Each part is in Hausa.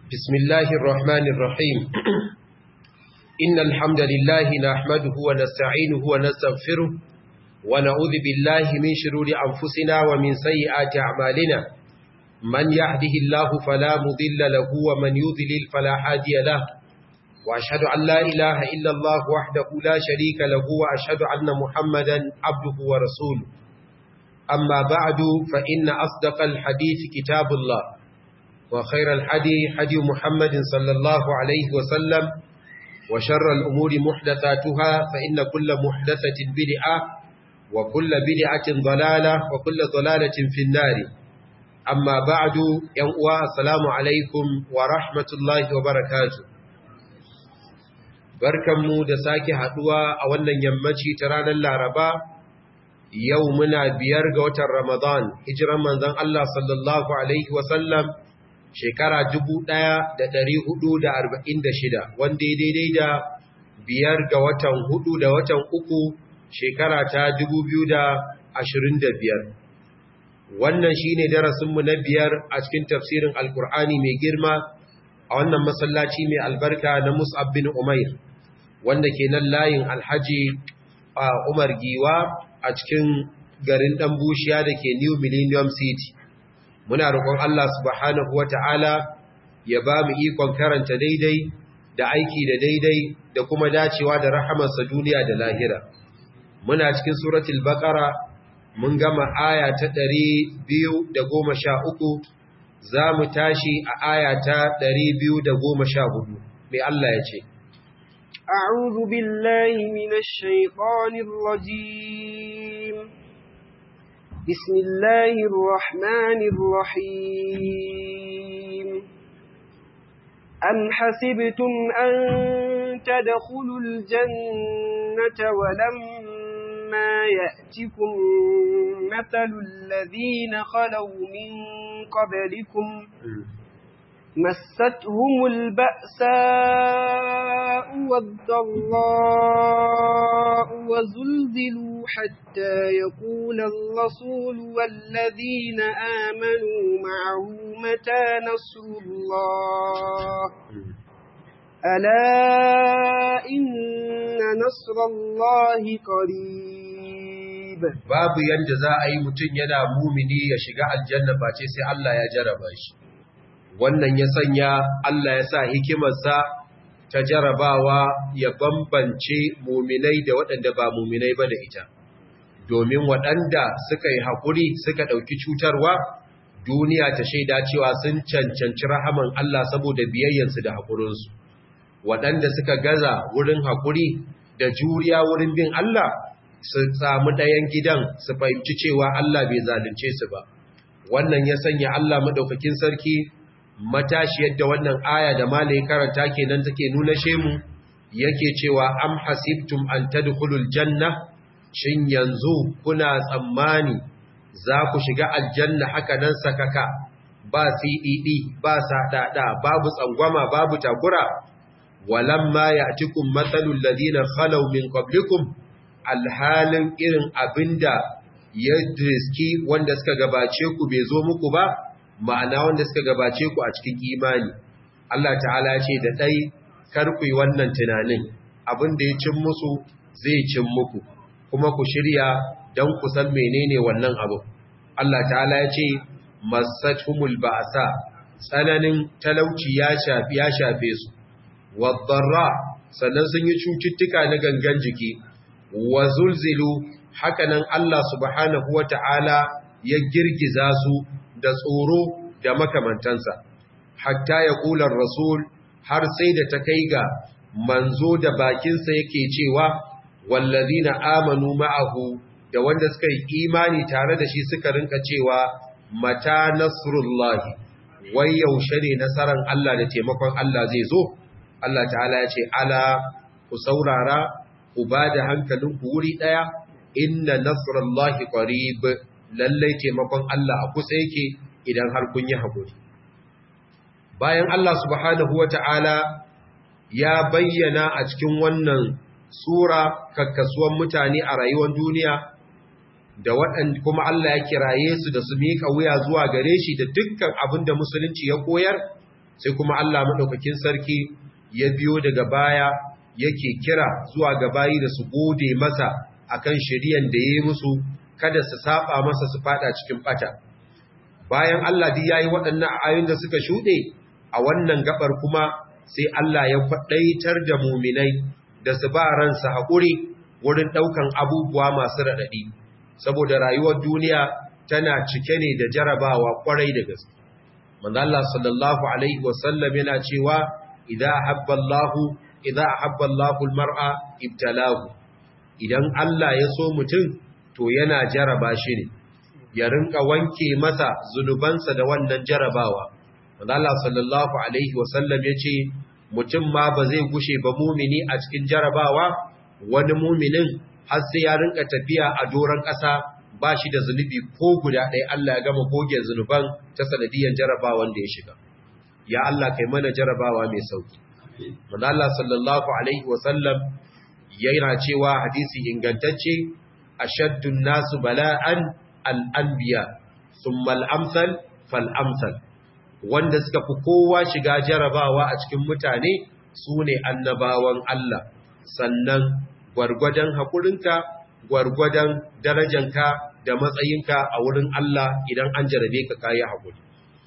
بسم الله الرحمن الرحيم إن الحمد لله نحمده ونستعينه ونستغفره ونعوذ بالله من شرور أنفسنا ومن سيئات أعمالنا من يهده الله فلا مضل له ومن يضلل فلا هادي له وأشهد أن لا إله إلا الله وحده لا شريك له وأشهد أن محمدا عبده ورسوله أما بعد فإن أصدق الحديث كتاب الله وخير الحدي حدي محمد صلى الله عليه وسلم وشر الأمور محدثاتها فإن كل محدثة بدعة وكل بدعة ضلالة وكل ضلالة في النار أما بعد ينقوى السلام عليكم ورحمة الله وبركاته barkanmu da sake haduwa a wannan yammaci ta ranar Laraba yau muna biyar ga watan Ramadan hijiran manzon Allah sallallahu alaihi wasallam shekara 1446 wanda ya daidai da biyar ga watan hudu da watan uku shekara ta 2025 wannan shine darasinmu na biyar a cikin tafsirin alkur'ani mai girma a wannan masallaci mai albarka na Mus'ab bin Umair wanda ke nan layin Alhaji Umar Giwa a cikin garin ɗan bushiya da ke New Millennium City. Muna roƙon Allah subhanahu wata'ala ya ba mu ikon karanta daidai da aiki da daidai da kuma dacewa da rahamarsa duniya da lahira. Muna cikin suratul Baqara mun gama aya ta ɗari biyu da goma sha uku za mu tashi a aya ta ɗari biyu da goma sha hudu. Mai Allah ya ce, أعوذ بالله من الشيطان الرجيم بسم الله الرحمن الرحيم أم حسبتم أن تدخلوا الجنة ولما يأتكم مثل الذين خلوا من قبلكم مستهم البأساء والضراء وزلزلوا حتى يقول الرسول والذين آمنوا معه متى نصر الله ألا إن نصر الله قريب babu yanda za a yi mutum yana mumini ya shiga aljanna ba ce sai Allah ya jaraba shi wannan ya sanya Allah ya sa hikimarsa ta jarabawa ya bambance muminai da waɗanda ba muminai ba da ita domin waɗanda suka yi haƙuri suka ɗauki cutarwa duniya ta shaida cewa sun cancanci rahaman Allah saboda biyayyansu da haƙurinsu waɗanda suka gaza wurin haƙuri da juriya wurin bin Allah su samu ɗayan gidan su fahimci cewa Allah bai zalunce su ba wannan ya sanya Allah maɗaukakin sarki matashi yadda wannan aya da malai karanta kenan take nuna shemu yake cewa am hasibtum an tadkhulul janna shin yanzu kuna tsammani za ku shiga aljanna haka nan sakaka ba CDD ba sadada babu tsangwama babu takura walamma ya'tikum mathalul ladina khalaw min qablikum alhalin irin abinda ya riski wanda suka gabace ku bai zo muku ba ma'ana wanda suka gabace ku a cikin imani Allah ta'ala ce da ɗai karku wannan tunanin abin da ya cin musu zai cin muku kuma ku shirya don ku san menene wannan abu Allah ta'ala ya ce masatumul ba'sa tsananin talauci ya shafi ya shafe su wadarra sannan sun yi cututtuka na gangan jiki wa zulzilu hakanan Allah subhanahu wata'ala ya girgiza su da tsoro da makamantansa hatta ya kular rasul har sai da ta kai ga manzo da bakinsa yake cewa wallazina amanu ma'ahu da wanda suka yi imani tare da shi suka rinka cewa mata nasrullahi wai yaushe ne nasaran Allah da taimakon Allah zai zo Allah ta'ala ya ce ala ku saurara ku ba da hankalinku wuri daya inna nasrullahi qarib lallai taimakon Allah a kusa yake idan har kun yi haƙuri. Bayan Allah subhanahu wa ta'ala ya bayyana a cikin wannan Sura kakkasuwan mutane a rayuwar duniya da waɗanda kuma Allah ya kiraye su da su miƙa wuya zuwa gare shi da dukkan abin da musulunci ya koyar sai kuma Allah madaukakin sarki ya biyo daga baya yake kira zuwa ga bayi da su gode masa akan shiriyan da yayi musu kada su saba masa su fada cikin bata bayan Allah duk yayi waɗannan ayoyin da suka shude a wannan gabar kuma sai Allah ya faɗaitar da muminai da su ba ransa haƙuri wurin ɗaukan abubuwa masu raɗaɗi saboda rayuwar duniya tana cike ne da jarabawa ƙwarai da gaske manzo Allah sallallahu alaihi wasallam yana cewa idza ahabba Allahu idza ahabba Allahu al-mar'a ibtalahu idan Allah ya so mutum to yana jaraba shi ne ya rinka wanke masa zunubansa da wannan jarabawa Allah sallallahu alaihi wasallam yace mutum ma ba zai gushe ba mumini a cikin jarabawa wani muminin har sai ya rinka tafiya a doron ƙasa ba shi da zunubi ko guda ɗaya Allah ya gama goge zunuban ta sanadiyan jarabawan da ya shiga ya Allah kai mana jarabawa mai sauki manzo Allah sallallahu alaihi wasallam yana cewa hadisi ingantacce ashaddun nasu bala'an al-anbiya thumma al-amsal fal-amsal wanda suka fi kowa shiga jarabawa a cikin mutane su ne annabawan Allah sannan gwargwadon haƙurinka gwargwadon darajanka da matsayinka a wurin Allah idan an jarabe ka kayi haƙuri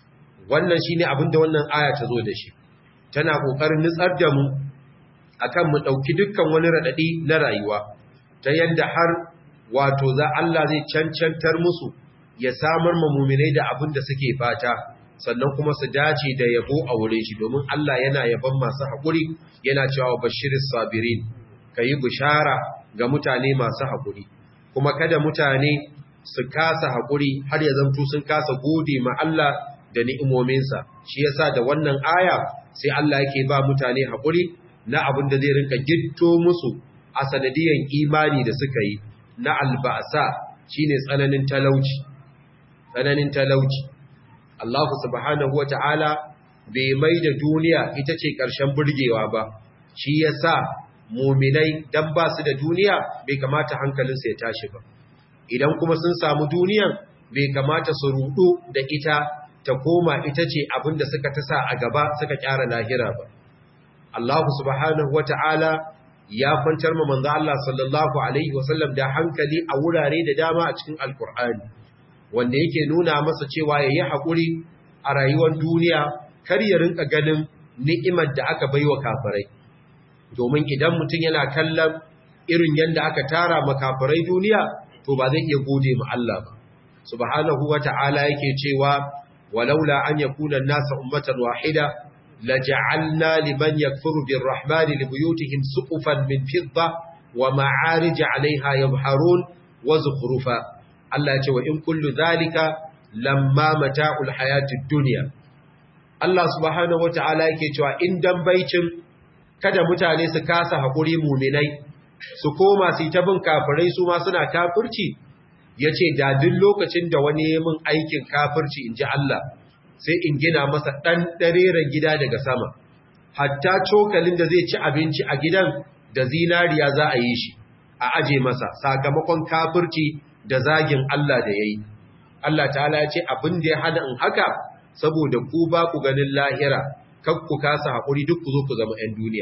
wannan shine abin da wannan aya ta zo da shi tana ƙoƙarin nutsar da mu akan mu ɗauki dukkan wani raɗaɗi na rayuwa ta yadda har wato za Allah zai cancantar musu ya samar ma muminai da abin da suke fata sannan kuma su dace da yabo a wurin shi domin Allah yana yaban masu haƙuri yana cewa bashirin sabirin ka yi bishara ga mutane masu haƙuri kuma kada mutane su kasa haƙuri har ya zanto sun kasa gode ma Allah da ni'imominsa shi yasa da wannan aya sai Allah yake ba mutane haƙuri na abin da zai rinka gitto musu a sanadiyan imani da suka yi na alba'asa shine tsananin talauci tsananin talauci Allah subhanahu wata'ala bai mai da duniya ita ce ƙarshen burgewa ba shi yasa muminai dan ba su da duniya bai kamata hankalinsu ya tashi ba idan kuma sun samu duniyan bai kamata su rudu da ita ta koma ita ce abinda suka tasa a gaba suka kyara lahira ba Allah subhanahu wata'ala ya kwantar ma manzo Allah sallallahu alaihi wasallam da hankali a wurare da dama a cikin alkur'ani wanda yake nuna masa cewa yayi hakuri a rayuwar duniya kar ya rinka ganin ni'imar da aka baiwa kafirai domin idan mutum yana kallon irin yadda aka tara makafirai duniya to ba zai iya gode ma Allah ba subhanahu wata'ala yake cewa walaula an yakuna an-nasu ummatan wahida laja'alna liman yakfuru birrahmani libuyutihim suqufan min fidda wa ma'arij 'alayha yabharun wa zukhrufa Allah ya ce wa in kullu dhalika lamma mata'ul hayatid dunya Allah subhanahu wata'ala yake cewa in dan baicin kada mutane su kasa haƙuri muminai su koma su ta bin kafirai su ma suna kafirci ya ce da duk lokacin da wani yi min aikin kafirci in ji Allah sai in gina masa ɗan ɗareren gida daga sama hatta cokalin da zai ci abinci a gidan da zinariya za a yi shi a aje masa sakamakon kafirci da zagin Allah da ya yi Allah ta'ala ya ce abin da ya hana in haka saboda ku ba ku ganin lahira kak ku kasa haƙuri duk ku zo ku zama 'yan duniya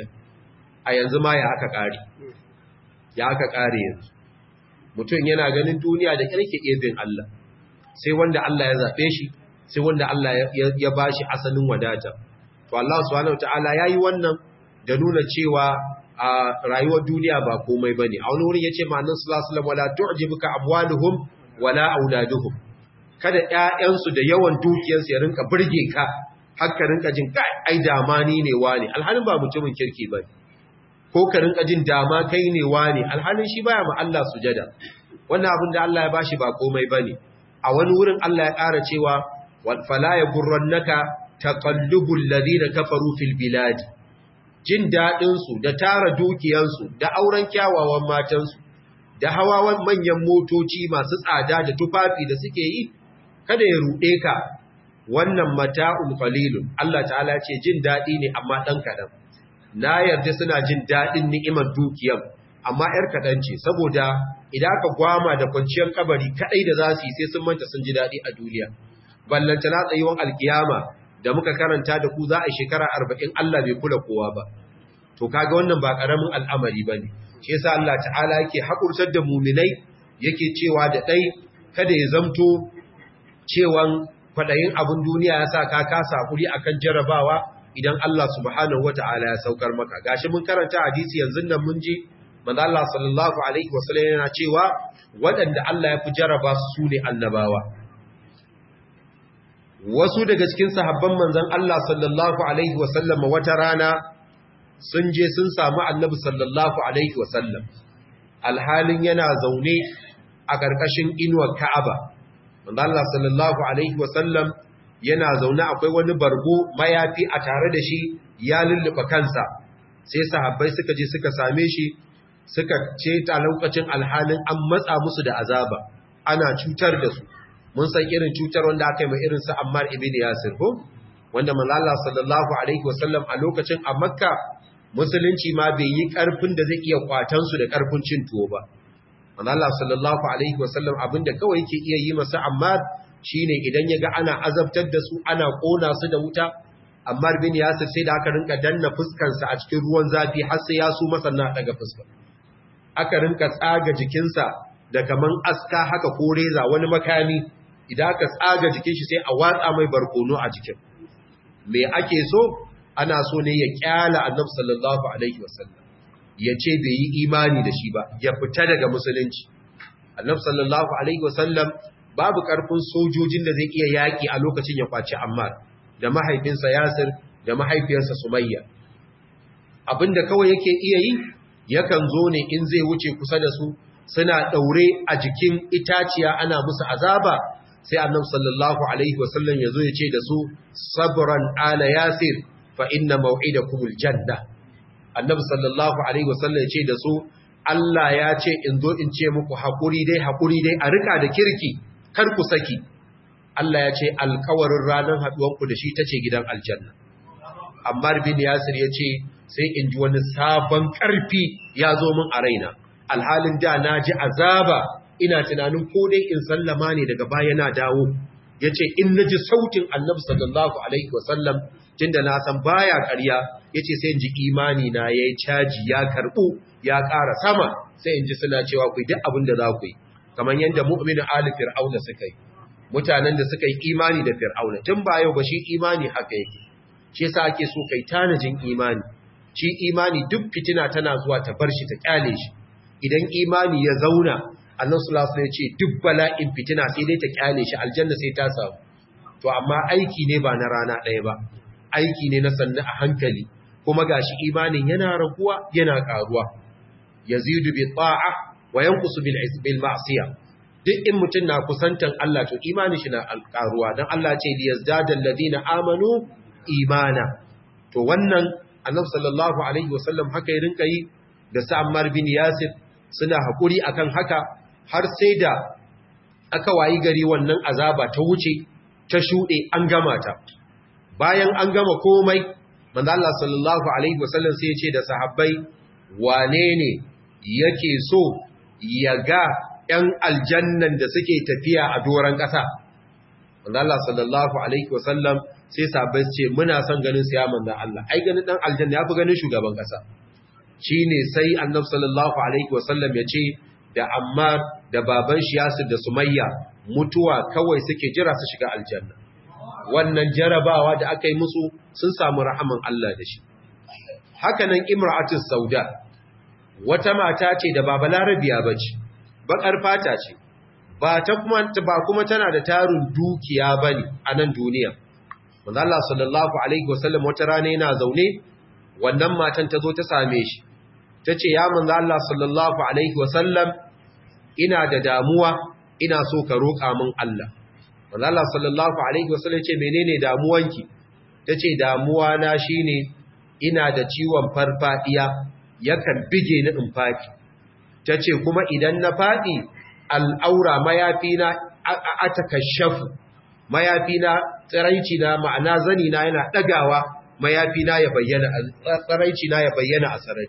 a yanzu ma ya aka ƙari ya aka ƙari yanzu mutum yana ganin duniya da ƙarke ibin Allah sai wanda Allah ya zaɓe shi sai wanda Allah ya ba shi asalin wadata to Allah subhanahu ta'ala ya yi wannan da nuna cewa a rayuwar duniya ba komai ba ne a wani wurin ya ce ma'anin sulasulam wala tu'jibuka amwaluhum wala auladuhum kada ƴaƴansu da yawan dukiyarsu ya rinka burge ka haka rinka jin kai ai dama ni ne wani alhalin ba mutumin kirki ba ko ka rinka jin dama kai ne wani alhalin shi baya ma Allah sujada wannan abin da Allah ya bashi ba komai bane a wani wurin Allah ya ƙara cewa wal fala yagurrannaka taqallubul ladina kafaru fil bilad jin dadin su da tara dukiyan su da auren kyawawan matan su da hawawan manyan motoci masu tsada da tufafi da suke yi kada ya rude ka wannan mata'un qalilun Allah ta'ala ce jin dadi ne amma dan kadan na yarda suna jin dadin ni'imar dukiyar amma yar kadan ce saboda idan aka gwama da kwanciyar kabari kadai da zasu yi sai sun manta sun ji dadi a duniya ballanta na tsayuwan alkiyama da muka karanta da ku za a shekara arba'in Allah bai kula kowa ba to kaga wannan ba ƙaramin al'amari ba ne shi yasa Allah ta'ala yake haƙurtar da muminai yake cewa da ɗai kada ya zamto cewan kwaɗayin abin duniya ya sa ka kasa haƙuri akan jarabawa idan Allah subhanahu wa ta'ala ya saukar maka gashi mun karanta hadisi yanzu nan mun ji manzo Allah sallallahu alaihi wasallam yana cewa waɗanda Allah ya fi jaraba su ne annabawa wasu daga cikin sahabban manzon Allah sallallahu alaihi wasallam wata rana sun je sun samu annabi sallallahu alaihi wasallam alhalin yana zaune a ƙarƙashin inuwar Ka'aba manzo Allah sallallahu alaihi wasallam yana zaune akwai wani bargo mayafi a tare da shi ya lullufa kansa sai sahabbai suka je suka same shi suka ce ta lokacin alhalin an matsa musu da azaba ana cutar da su mun san irin cutar wanda aka yi mai irin sa Ammar ibn Yasir ko wanda manzo Allah sallallahu alaihi wasallam a lokacin a Makka musulunci ma bai yi karfin da zai iya kwatan su da karfin cin tuwo ba manzo Allah sallallahu alaihi wasallam abinda kawai yake iya yi masa Ammar shine idan yaga ana azabtar da su ana kona su da wuta Ammar bin Yasir sai da aka rinka danna fuskar sa a cikin ruwan zafi har sai ya su masa na daga fuskar aka rinka tsaga jikinsa da kaman aska haka ko reza wani makami idan aka tsaga jikin shi sai a watsa mai barkono a jikin me ake so ana so ne ya kyala annabi sallallahu alaihi wasallam ya ce bai yi imani da shi ba ya fita daga musulunci annabi sallallahu alaihi wasallam babu karfin sojojin da zai iya yaki a lokacin ya kwaci ammar da mahaifinsa yasir da mahaifiyarsa sumayya abinda kawai yake iya yi yakan zo ne in zai wuce kusa da su suna daure a jikin itaciya ana musu azaba sai annabi sallallahu alaihi wasallam yazo ya ce da su sabran ala yasir fa inna maw'idakumul janna annabi sallallahu alaihi wasallam ya ce da su Allah ya ce in zo in ce muku hakuri dai hakuri dai a rika da kirki kar ku saki Allah ya ce alkawarin ranar haduwanku da shi tace gidan aljanna Ammar bin Yasir ya ce sai in ji wani sabon ƙarfi ya zo min a raina alhalin da na ji azaba ina tunanin ko dai in sallama ne daga baya na dawo ya ce in na ji sautin annabi sallallahu alaihi wasallam tun da na san baya ƙarya ya ce sai in ji imani na ya yi caji ya karɓu ya ƙara sama sai in ji suna cewa ku duk abin da za ku yi kamar yadda mu'minin ali fir'auna suka yi mutanen da suka yi imani da fir'auna tun ba yau ba shi imani haka yake shi yasa ake so kai tanajin imani shi imani duk fitina tana zuwa ta bar shi ta kyale shi idan imani ya zauna Allah sallallahu alaihi ce duk bala'in fitina sai dai ta kyale shi aljanna sai ta samu to amma aiki ne ba na rana ɗaya ba aiki ne na sannu a hankali kuma gashi imanin yana raguwa yana karuwa yazidu bi ta'a wa yanqusu bil bil ma'siyah duk in mutun na kusantan Allah to imanin shi na karuwa dan Allah ce liyazdadal ladina amanu imana to wannan annabi sallallahu alaihi wasallam haka ya rinka yi da Sa'ammar bin Yasir suna hakuri akan haka har sai da aka wayi gari wannan azaba ta wuce ta shude an gama ta bayan an gama komai manzo Allah sallallahu alaihi wasallam sai ya ce da sahabbai wane ne yake so ya ga ‘yan aljannan da suke tafiya a doron ƙasa. Manzo Allah sallallahu Alaihi wasallam sai sabai ce muna son ganin siya manzo Allah, ai ganin ɗan aljanna ya fi ganin shugaban ƙasa. Shi ne sai annab sallallahu Alaihi wasallam ya ce da Ammar da baban shi Yasir da Sumayya mutuwa kawai suke jira su shiga aljanna. Wannan jarabawa da aka yi musu sun samu rahaman Allah da shi. Hakanan Imra'atus Sauda, wata mata ce da baba larabiya bace. bakar fata ce ba ta kuma ba kuma tana da tarin dukiya bane a nan duniya manzo Allah sallallahu alaihi wasallam wata rana yana zaune wannan matan ta zo ta same shi tace ya manzo Allah sallallahu alaihi wasallam ina da damuwa ina so ka roƙa min Allah manzo Allah sallallahu alaihi wasallam ce menene damuwanki tace damuwa na shine ina da ciwon farfadiya yakan bige ni in faki ta ce kuma idan na faɗi al'aura mayafina a takashafu mayafina tsiraici na ma'ana zani na yana ɗagawa mayafina ya bayyana tsiraici na ya bayyana a sarari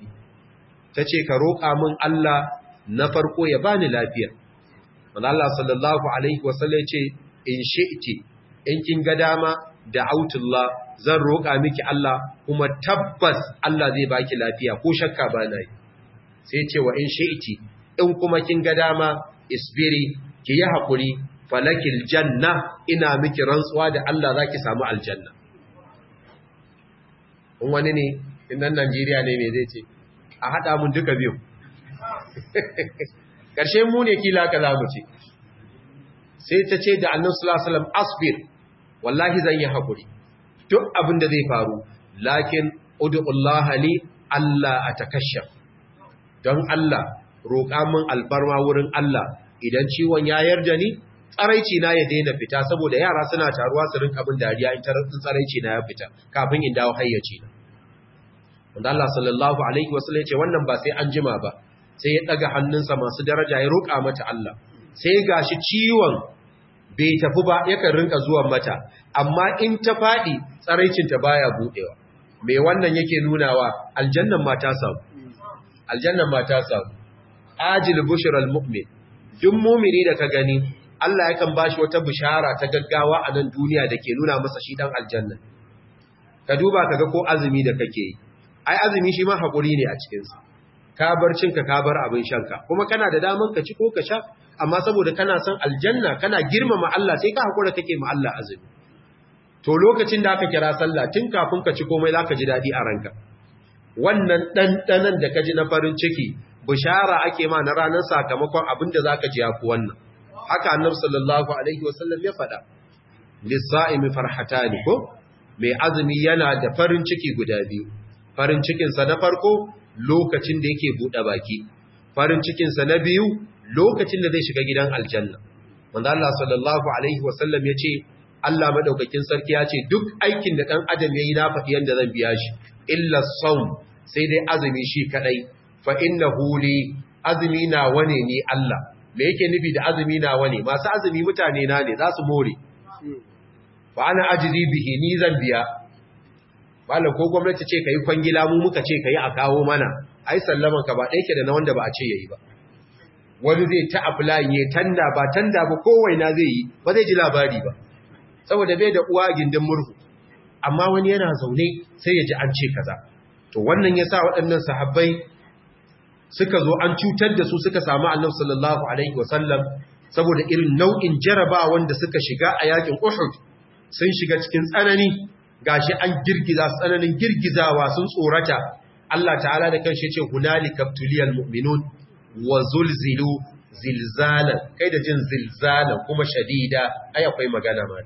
ta ce ka roƙa min Allah na farko ya bani lafiya wanda Allah sallallahu alaihi wasallam ce in shi'ti in kin ga dama da'autullah zan roƙa miki Allah kuma tabbas Allah zai baki lafiya ko shakka ba na yi sai ce wa in shi'ti in kuma kin ga dama isbiri ki yi haƙuri falakil janna ina miki rantsuwa da Allah zaki samu aljanna in wani ne in nan Najeriya ne me zai ce a haɗa mun duka biyu ƙarshe mu ne kila ka za mu ce sai ta ce da annan sulasalam asbir wallahi zan yi haƙuri duk abin da zai faru lakin udu'ullaha li Allah a takashaf don Allah roƙa min albarma wurin Allah idan ciwon ya yarda ni tsaraici na ya daina fita saboda yara suna taruwa su rinka bin dariya in tsaraici na ya fita kafin in dawo hayyaci na wanda Allah sallallahu alaihi wasallam ya ce wannan ba sai an jima ba sai ya daga hannunsa masu daraja ya roƙa mata Allah sai gashi ciwon bai tafi ba yakan rinka zuwan mata amma in ta faɗi tsaraicinta baya buɗewa me wannan yake nunawa aljannan ma ta samu aljannan ma ta samu ajil bushral mu'min duk mu'mini da ka gani Allah yakan bashi wata bishara ta gaggawa a nan duniya da ke nuna masa shi dan aljanna ka duba kaga ko azumi da kake yi ai azumi shi ma hakuri ne a cikin sa ka bar cinka ka bar abin shanka kuma kana da daman ka ci ko ka sha amma saboda kana son aljanna kana girmama Allah sai ka hakura kake ma Allah azumi to lokacin da aka kira sallah tun kafin ka ci komai zaka ji dadi a ranka wannan dandanan da ka ji na farin ciki bishara ake ma na ranar sakamakon abin da zaka ji yafi wannan haka annabi sallallahu alaihi wasallam ya faɗa lis-sa'imi farhatani ko mai azumi yana da farin ciki guda biyu farin cikin sa na farko lokacin da yake buɗe baki farin cikin sa na biyu lokacin da zai shiga gidan aljanna wanda Allah sallallahu alaihi wasallam ya ce Allah madaukakin sarki ya ce duk aikin da dan adam yayi na faɗi yanda zan biya shi illa sawm sai dai azumi shi kadai fa innahu li azumi na wane ni Allah me yake nufi da azumi na wane masu azumi mutane na ne za su more fa ana ajri bihi ni zan biya malam ko gwamnati ce kai kwangila mu muka ce kai a kawo mana ai sallaman ka ba ɗaya ke da na wanda ba a ce yayi ba wani zai ta applying ya tanda ba tanda ba kowaina zai yi ba zai ji labari ba saboda bai da uwa gindin murhu amma wani yana zaune sai ya ji an ce kaza to wannan yasa waɗannan sahabbai suka zo an cutar da su suka samu annabi sallallahu alaihi wasallam saboda irin nau'in jaraba wanda suka shiga a yakin Uhud sun shiga cikin tsanani gashi an girgiza tsananin girgizawa sun tsorata Allah ta'ala da kanshi ce hunalika tuliyal mu'minun wa zulzilu zilzalan kai da jin zilzalan kuma shadida ai akwai magana ma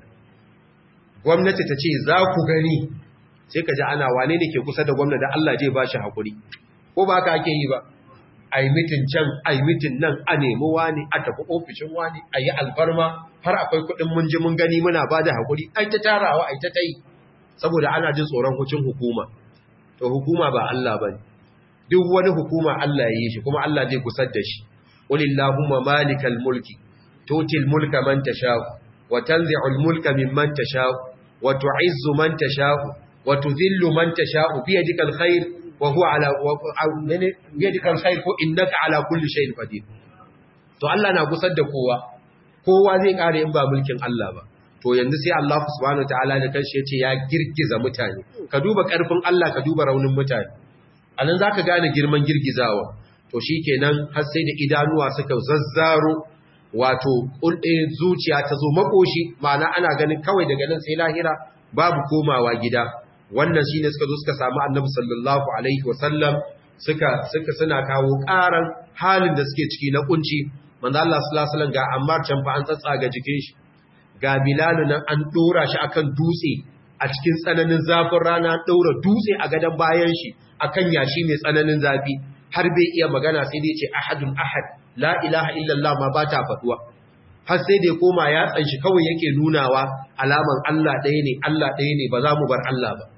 gwamnati ta ce za ku gani sai ka ji ana wane ne ke kusa da gwamnati da Allah zai ba shi hakuri ko ba haka ake yi ba ai mitin can ai mitin nan a nemi wani a tafi ofishin wani a yi alfarma har akwai kuɗin mun ji mun gani muna ba da hakuri ai ta tarawa ai ta ta yi saboda ana jin tsoron hucin hukuma to hukuma ba Allah ba ne duk wani hukuma Allah ya yi shi kuma Allah zai kusar da shi qulillahumma malikal mulki tutil mulka man tasha'u wa tanzi'ul mulka mimman tasha'u wa tu'izzu man tasha'u wa tudhillu man tasha'u bi yadikal khair wa huwa ala bi yadikal khair ko innaka ala kulli shay'in qadir to Allah na kusar da kowa kowa zai kare in ba mulkin Allah ba to yanzu sai Allah subhanahu wataala da kanshi yace ya girgiza mutane ka duba karfin Allah ka duba raunin mutane anan zaka gane girman girgizawa to shikenan har sai da idanuwa suka zazzaro wato ulɗe zuciya ta zo makoshi ma'ana ana ganin kawai daga nan sai lahira babu komawa gida wannan shine suka zo suka samu Annabi sallallahu alaihi wasallam suka suka suna kawo ƙaran halin da suke ciki na kunci manzo Allah sallallahu alaihi wasallam ga Ammar can fa an tsatsaga jikin shi ga Bilalu nan an dora shi akan dutse a cikin tsananin zafin rana daura dutse a gadan bayan shi akan yashi mai tsananin zafi har bai iya magana sai dai ce ahadun ahad la ilaha illallah ma ba ta faduwa har sai dai koma ya tsanshi kawai yake nunawa alaman Allah ɗaya ne Allah ɗaya ne ba za mu bar Allah ba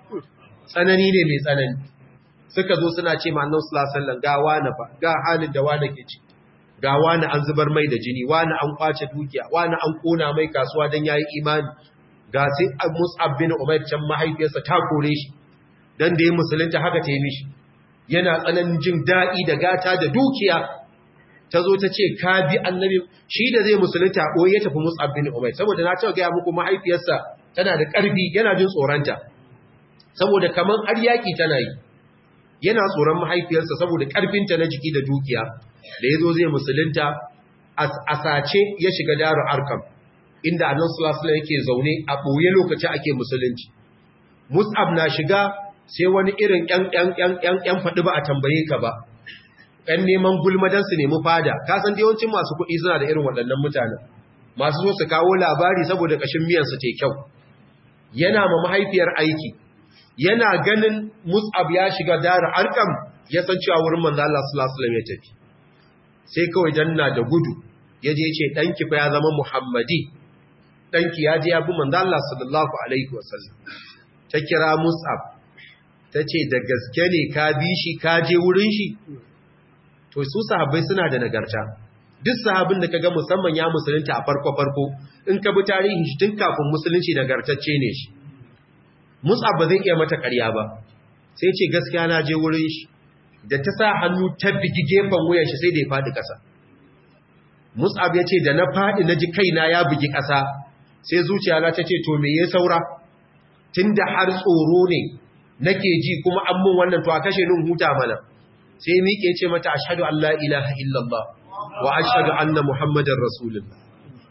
tsanani ne mai tsanani suka zo suna ce ma annabi sallallahu alaihi wasallam ga wani fa ga halin da wani ke ci ga wani an zubar mai da jini wani an kwace dukiya wani an kona mai kasuwa dan yayi imani ga sai Mus'ab bin Umayr can mahaifiyarsa ta kore shi dan da ya musulunta haka ta yi mishi yana tsananin jin daɗi da gata da dukiya ta zo ta ce ka bi annabi shi da zai musulunta ɓoye ya tafi Mus'ab bin Umayr saboda na cewa gaya muku mahaifiyarsa tana da ƙarfi yana jin tsoronta saboda kaman har yaƙi tana yi yana tsoron mahaifiyarsa saboda ƙarfinta na jiki da dukiya da ya zo zai musulunta a sace ya shiga daru arkam inda annan sulasula yake zaune a ɓoye lokaci ake musulunci mus'ab na shiga sai wani irin ‘yan faɗi ba a tambaye ka ba ‘yan neman gulmadan su nemi fada kasan da yawancin masu kuɗi suna da irin waɗannan mutanen masu zo su kawo labari saboda ƙashin miyansu te kyau yana ma mahaifiyar aiki yana ganin mus'ab ya shiga daru arkam ya san cewa wurin manzo Allah sallallahu alaihi wasallam ya tafi sai kawai danna da gudu ya je ce ɗanki fa ya zama Muhammadi, ɗanki ya je ya bi manzo Allah sallallahu Alaihi wasallam. Ta kira Mus'ab, ta ce da gaske ne ka bi shi ka je wurin shi? To, su sahabbai suna da nagarta. Duk sahabin da ka ga musamman ya musulunta a farko-farko, in ka bi tarihi shi tun kafin musulunci nagartacce ne shi. Mus'ab ba zai iya mata ƙarya ba, sai ce gaskiya na je wurin shi, da ta sa hannu ta bigi gefen wuyan shi sai da ya faɗi ƙasa. Mus'ab ya ce da na faɗi na ji kaina ya bugi ƙasa sai zuciya na ta ce to me ya saura tun da har tsoro ne nake ji kuma an mun wannan to a kashe nun huta mana sai miƙe ce mata ashhadu an la ilaha illallah wa ashhadu anna muhammadar rasulullah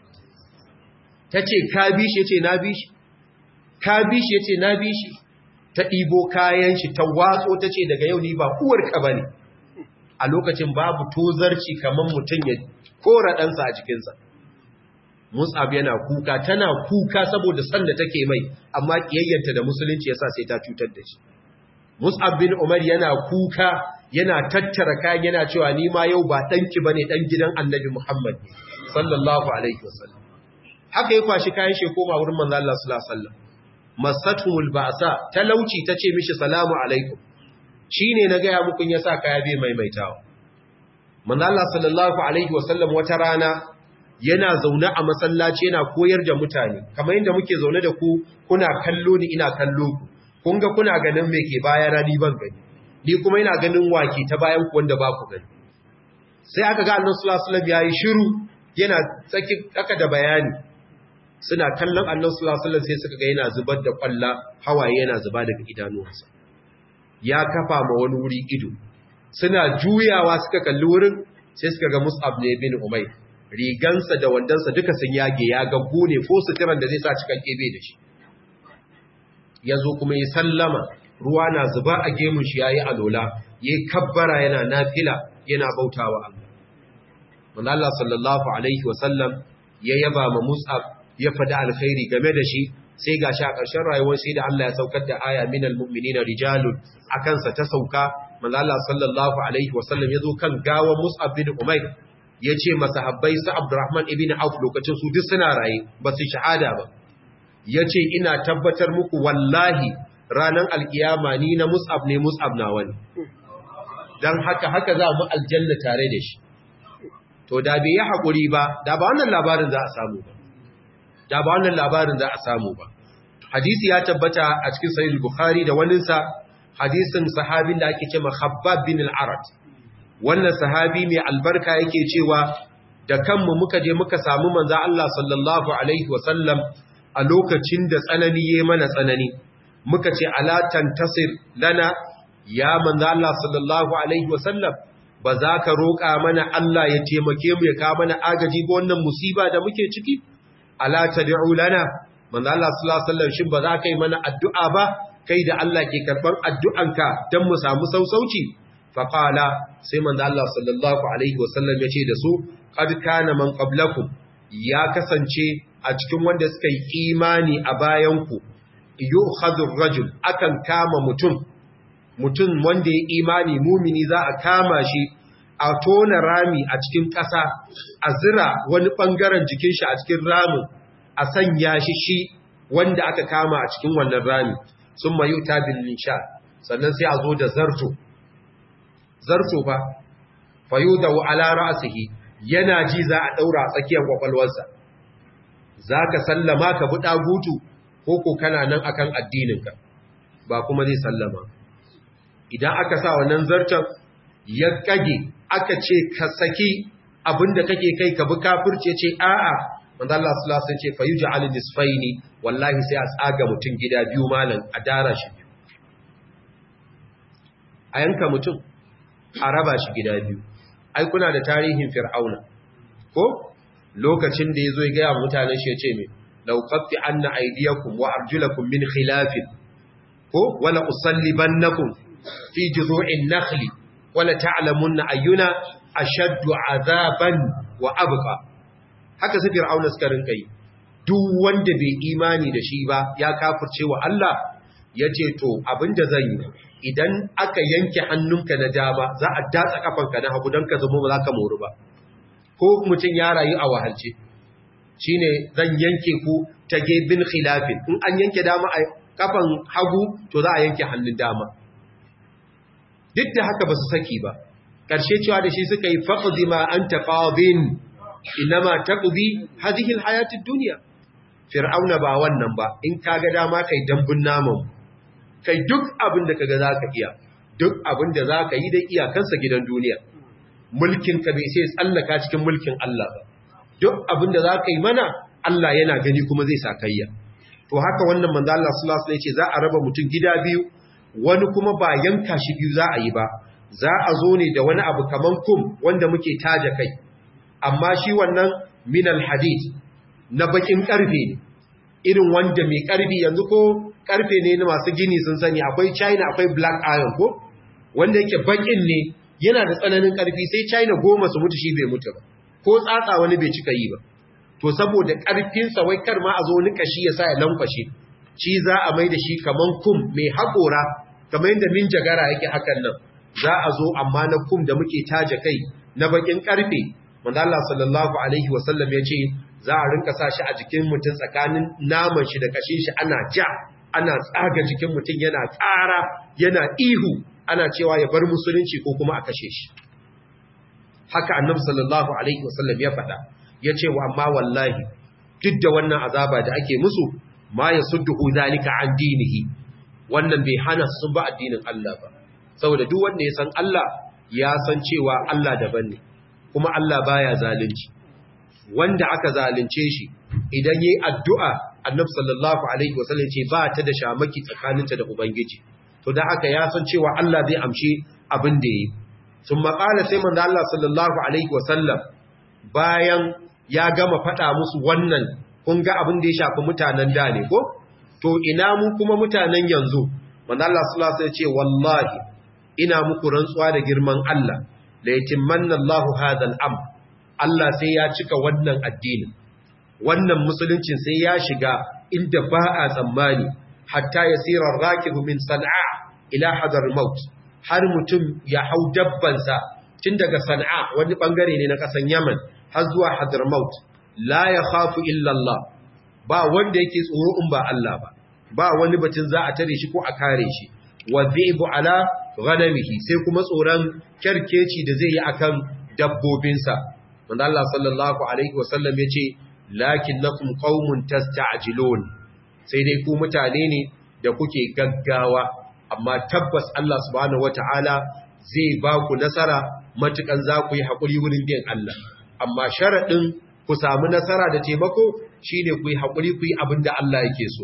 ta ce ka bi shi ya ce na bi shi ka bi shi ya ce na bi shi ta ɗibo kayan shi ta watso ta ce daga yau ni ba uwarka ba ne a lokacin babu tozarci kamar mutum ya kora ɗansa a jikinsa. Mus'ab yana kuka, tana kuka saboda san da take mai, amma ƙiyayyanta da musulunci yasa sai ta cutar da shi. Mus'ab bin Umar yana kuka, yana tattara kayan yana cewa ni ma yau ba ɗanki ba ne ɗan gidan annabi Muhammad, sallallahu Alaihi wasallam. Haka ya kwashi kayan shi koma wurin manzo Allah sallallahu Alaihi wasallam. Masatumul ba'sa talauci ta ce mishi salamu alaikum. Shi ne na gaya mukun ya sa kaya bai maimaitawa. manzala sallallahu alaihi wasallam wata rana yana zaune a masallaci yana koyar da mutane kamar yadda muke zaune da ku kuna kallo ni ina kallo ku kun ga kuna ganin me ke baya na ni ban gani ni kuma ina ganin wake ta bayan ku wanda ba ku gani sai aka ga annabi sallallahu alaihi wasallam yayi shiru yana tsaki aka da bayani suna kallon annabi sallallahu alaihi wasallam sai suka ga yana zubar da kwalla hawaye yana zuba daga idanuwansa ya kafa ma wani wuri ido suna juyawa suka kalli wurin sai suka ga Mus'ab ne bin Umayr rigansa da wandansa duka sun yage ya gaggu ne ko suturan da zai sa cikin kebe da shi yazo kuma ya sallama ruwa na zuba a gemun shi yayi alola yayi kabbara yana nafila yana bautawa Allah manzo Allah sallallahu alaihi wasallam ya yaba ma Mus'ab ya faɗi alkhairi game da shi sai gashi a ƙarshen rayuwar sai da Allah ya saukar da aya minal mu'minina rijalun akan sa ta sauka manzo Allah sallallahu alaihi wasallam yazo kan gawa Mus'ab bin Umair yace masahabbai su Abdurrahman ibn Auf lokacin su duk suna raye ba su shahada ba yace ina tabbatar muku wallahi ranan alkiyama ni na Mus'ab ne Mus'ab na wani dan haka haka za mu aljanna tare da shi to da bai yi hakuri ba da ba wannan labarin za a samu ba da ba wannan labarin za a samu ba hadisi ya tabbata a cikin sahih bukhari da waninsa hadisin sahabin da ake ce Khabbab bin al-Arad wannan sahabi mai albarka yake cewa da kanmu muka je muka samu manzo Allah sallallahu alaihi wasallam a lokacin da tsanani yayi mana tsanani muka ce ala tantasir lana ya manzo Allah sallallahu alaihi wasallam ba za ka roƙa mana Allah ya taimake mu ya kawo mana agaji ga wannan musiba da muke ciki ala tad'u lana manzo Allah sallallahu alaihi wasallam shin ba za ka yi mana addu'a ba kai da Allah ke karɓar addu'anka don mu samu sausauci, faƙala sai manzo Allah sallallahu Alaihi wasallam ya ce da su, ƙad kana man ƙablakun ya kasance a cikin wanda suka yi imani a bayanku, yi hazin rajul akan kama mutum, mutum wanda ya imani mumini za a kama shi a tona rami a cikin ƙasa, a zira wani ɓangaren jikin shi a cikin ramin, a sanya shi shi wanda aka kama a cikin wannan rami. sun mayu ta billinsha sannan sai a zo da zarto zarto ba fayu da ala ra'sihi yana ji za a daura a tsakiyar kwakwalwarsa zaka sallama ka bi dagutu ko ko kana nan akan addininka ba kuma zai sallama idan aka sa wannan zarton ya kage aka ce ka saki abinda kake kai ka bi kafirce ce a'a manzo Allah sallallahu alaihi wasallam ce fayuj'al nisfaini wallahi sai a tsaga mutun gida biyu malan a dara shi a yanka mutum a raba shi gida biyu ai kuna da tarihin fir'auna ko lokacin da yazo ya ga mutanen shi ya ce me law qatti anna aydiyakum wa arjulakum min khilafin ko wala usallibannakum fi juzu'in nakhli wala ta'lamunna ayyuna ashaddu azaban wa abqa haka su fir'auna suka rinka yi duk wanda bai imani da shi ba ya kafirce wa Allah yace to abinda zan yi idan aka yanke hannunka na dama za a datsa kafanka na hagu don ka zama ba za ka moru ba ko mutum ya rayu a wahalce shine zan yanke ku ta gebin khilafin in an yanke dama a kafan hagu to za a yanke hannun dama duk da haka ba su saki ba ƙarshe cewa da shi suka yi faƙi ma an taƙabin inama taƙubi hadihin hayatun duniya fir'auna ba wannan ba in ka ga dama kai dambun naman kai duk abin da kaga za ka iya duk abin da za ka yi da iyakansa gidan duniya mulkin ka bai sai tsallaka cikin mulkin Allah ba duk abin da za ka yi mana Allah yana gani kuma zai sa kayya to haka wannan manzo Allah sallallahu alaihi wasallam ce za a raba mutum gida biyu wani kuma ba yanka shi biyu za a yi ba za a zo ne da wani abu kaman kum wanda muke taja kai amma shi wannan minal hadid na bakin karfe ne irin wanda mai karfi yanzu ko karfe ne na masu gini sun sani akwai china akwai black iron ko wanda yake bakin ne yana da tsananin karfi sai china goma su mutu shi bai mutu ba ko tsatsa wani bai cika yi ba to saboda karfinsa wai kar ma a zo wani kashi ya sa ya lankwashe shi za a mai da shi kaman kum mai haƙora kamar yadda min jagara yake hakan nan za a zo amma na kum da muke taje kai na bakin karfe manzo Allah sallallahu alaihi wasallam ya ce za a rinka sa shi a jikin mutum tsakanin naman shi da kashin shi ana ja ana tsaga jikin mutum yana tsara yana ihu ana cewa ya bar musulunci ko kuma a kashe shi haka annabi sallallahu alaihi wasallam ya faɗa ya ce wa amma wallahi duk da wannan azaba da ake musu ma yasudduhu zalika an dinihi wannan bai hana su ba addinin Allah ba saboda duk wanda ya san Allah ya san cewa Allah daban ne kuma Allah baya zalunci wanda aka zalunce shi idan yayi addu'a Annabi sallallahu alaihi wasallam ce ba ta da shamaki tsakaninta da ubangiji to dan haka ya san cewa Allah zai amshi abin da yayi sun maƙala sai manzo Allah sallallahu alaihi wasallam bayan ya gama faɗa musu wannan kun ga abin da ya shafi mutanen da ne ko to ina mu kuma mutanen yanzu manzo Allah sallallahu alaihi wasallam ce wallahi ina muku rantsuwa da girman Allah la yatimmanna Allahu hadha al-amr Allah sai ya cika wannan addinin wannan musuluncin sai ya shiga inda ba a tsammani hatta yasira rakibu min san'a ila hadar maut har mutum ya hau dabbansa tun daga san'a wani bangare ne na kasan Yaman har zuwa hadar maut la yakhafu illa Allah ba wanda yake tsoro in ba Allah ba ba wani batun za a tare shi ko a kare shi wa dhibu ala ghanamihi sai kuma tsoron kyarkeci da zai yi akan dabbobinsa wanda Allah sallallahu alaihi wasallam yace lakinnakum qaumun tasta'jilun sai dai ku mutane ne da kuke gaggawa amma tabbas Allah subhanahu wataala zai ba ku nasara matukan za ku yi hakuri wurin bin Allah amma sharadin ku samu nasara da taimako shine ku yi hakuri ku yi abinda Allah yake so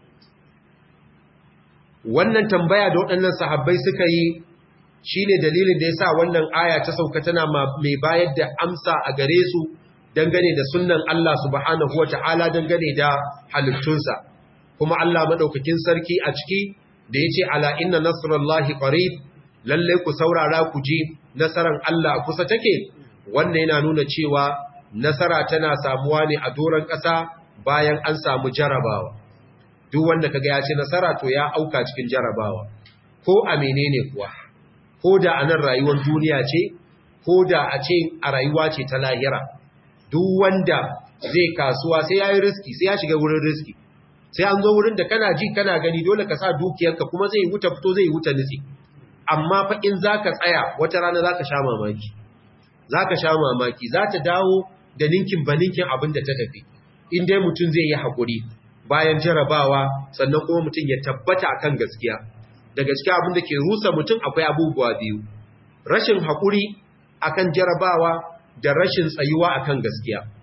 wannan tambaya da waɗannan sahabbai suka yi shi ne dalilin da ya sa wannan aya ta sauka tana mai bayar da amsa a gare su dangane da sunan Allah subhanahu wa ta'ala dangane da halittunsa kuma Allah maɗaukakin sarki a ciki da ya ce ala inna nasarallahi qarib lalle ku saurara ku ji nasaran Allah kusa take wannan yana nuna cewa nasara tana samuwa ne a doron ƙasa bayan an samu jarabawa duk wanda kaga ya ce nasara to ya auka cikin jarabawa ko a menene kuwa ko da a nan rayuwar duniya ce ko da a ce a rayuwa ce ta lahira duk wanda zai kasuwa sai ya yi riski sai ya shiga wurin riski sai an zo wurin da kana ji kana gani dole ka sa dukiyarka kuma zai wuta fito zai wuta nutsi amma fa in za ka tsaya wata rana za ka sha mamaki za ka sha mamaki za ta dawo da ninkin ba ninkin abin da ta tafi in dai mutum zai yi haƙuri bayan jarabawa sannan kuma mutum ya tabbata akan gaskiya da gaskiya abin da ke rusa mutum akwai abubuwa biyu rashin haƙuri akan jarabawa da rashin tsayuwa akan gaskiya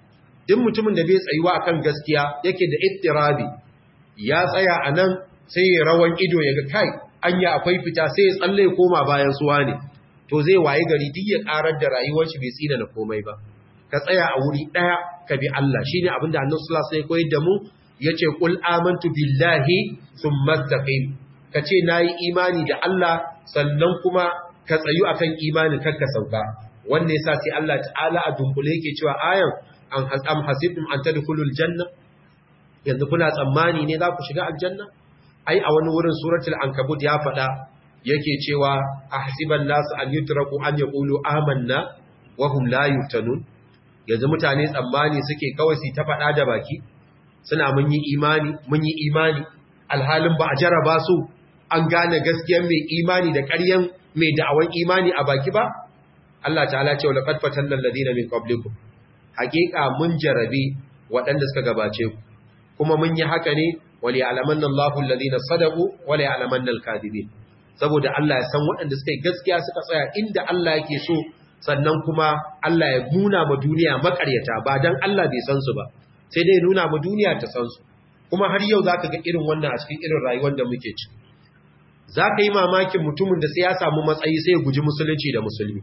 duk mutumin da bai tsayuwa akan gaskiya yake da ittirabi ya tsaya a nan sai ya rawan ido ya ga kai anya akwai fita sai ya tsalle ya koma bayan suwa ne to zai waye gari duk ya karar da rayuwar shi bai tsina na komai ba ka tsaya a wuri daya ka bi Allah shine abin da Annabi sallallahu alaihi wasallam ya koyar da mu yace qul amantu billahi thumma istaqim kace nayi imani da Allah sannan kuma ka tsayu akan imanin kanka sauka wanda yasa sai Allah ta'ala a dunkule yake cewa ayan an am hasibtum an tadkhulul janna yanzu kuna tsammani ne za ku shiga aljanna ai a wani wurin suratul ankabut ya faɗa yake cewa ahsiban nasu an yutraku an yaqulu amanna wa hum la yuftanun yanzu mutane tsammani suke kawai su ta faɗa da baki suna mun yi imani mun yi imani alhalin ba a jaraba su an gane gaskiyar mai imani da ƙaryan mai da'awan imani a baki ba Allah ta'ala ce wa laqad fatanna alladhina min qablikum haqiqa mun jarabe waɗanda suka gabace ku kuma mun yi haka ne wali alamanna Allahu alladhina sadaqu wali alamanna al-kadhibin saboda Allah ya san waɗanda suka yi gaskiya suka tsaya inda Allah yake so sannan kuma Allah ya nuna ma duniya makaryata ba dan Allah bai san su ba sai dai nuna ma duniya ta san su kuma har yau zaka ga irin wannan a cikin irin rayuwar da muke ci zaka yi mamakin mutumin da sai ya samu matsayi sai ya guji musulunci da musulmi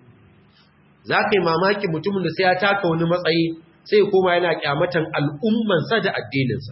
zaka yi mamakin mutumin da sai ya taka wani matsayi sai koma yana kyamatan al'ummansa da addininsa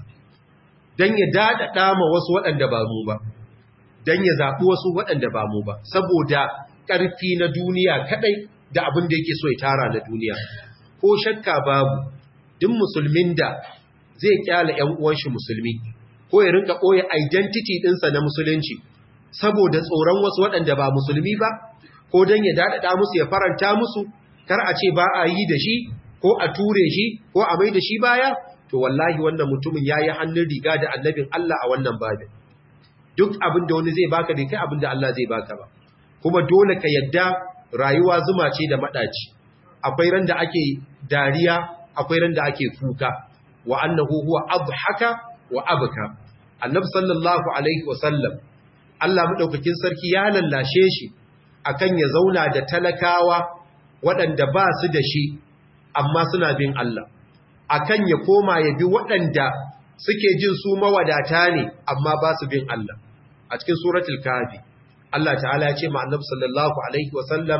don ya daɗaɗa ma wasu waɗanda ba mu ba don ya zaɓi wasu waɗanda ba mu ba saboda ƙarfi na duniya kaɗai da abin da yake so ya tara na duniya ko shakka babu duk musulmin da zai kyala ‘yan uwanshi musulmi ko ya rinka ɓoye identity ɗinsa na musulunci saboda tsoron wasu waɗanda ba musulmi ba ko don ya daɗaɗa musu ya faranta musu kar a ce ba a yi da shi ko a ture shi ko a mai da shi baya to wallahi wannan mutumin yayi hannun riga da annabin Allah a wannan babin duk abin da wani zai baka bai kai abin da Allah zai baka ba kuma dole ka yadda rayuwa zuma ce da madaci akwai ran da ake dariya akwai ran da ake kuka wa annahu huwa adhaka wa abka annabi sallallahu alaihi wasallam Allah madaukakin sarki ya lallashe shi akan ya zauna da talakawa waɗanda ba su da shi amma suna bin Allah akan ya koma ya bi waɗanda suke jin su mawadata ne amma ba su bin Allah a cikin suratul kafi Allah ta'ala ya ce ma annabi sallallahu alaihi wasallam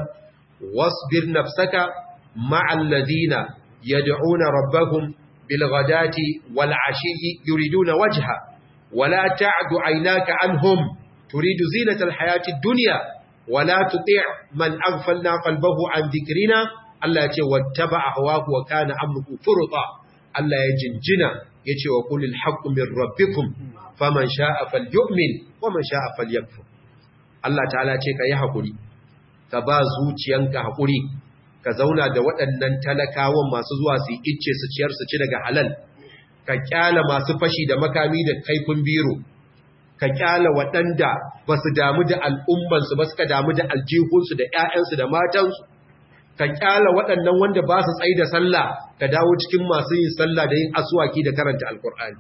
wasbir nafsaka ma'al ladina yad'una rabbahum bil ghadati wal ashiyyi yuriduna wajha wala ta'du aynaka anhum turidu zinatal hayatid dunya wala tuti' man aghfalna qalbahu an dhikrina Allah ya ce wattaba ahwahu wa kana amruhu furta Allah ya jinjina yace wa qulil haqqu min rabbikum faman sha'a falyu'min wa man sha'a falyakfur Allah ta'ala ce ka yi hakuri ka ba zuciyanka hakuri ka zauna da waɗannan talakawan masu zuwa su icce su ciyar su ci daga halal ka kyala masu fashi da makami da kaifin biro ka kyala waɗanda ba su damu da al'ummansu ba suka damu da aljihunsu da ‘ya'yansu da matansu ka kyala waɗannan wanda ba su tsaye da sallah ka dawo cikin masu yin sallah da yin asuwaki da karanta alkur'ani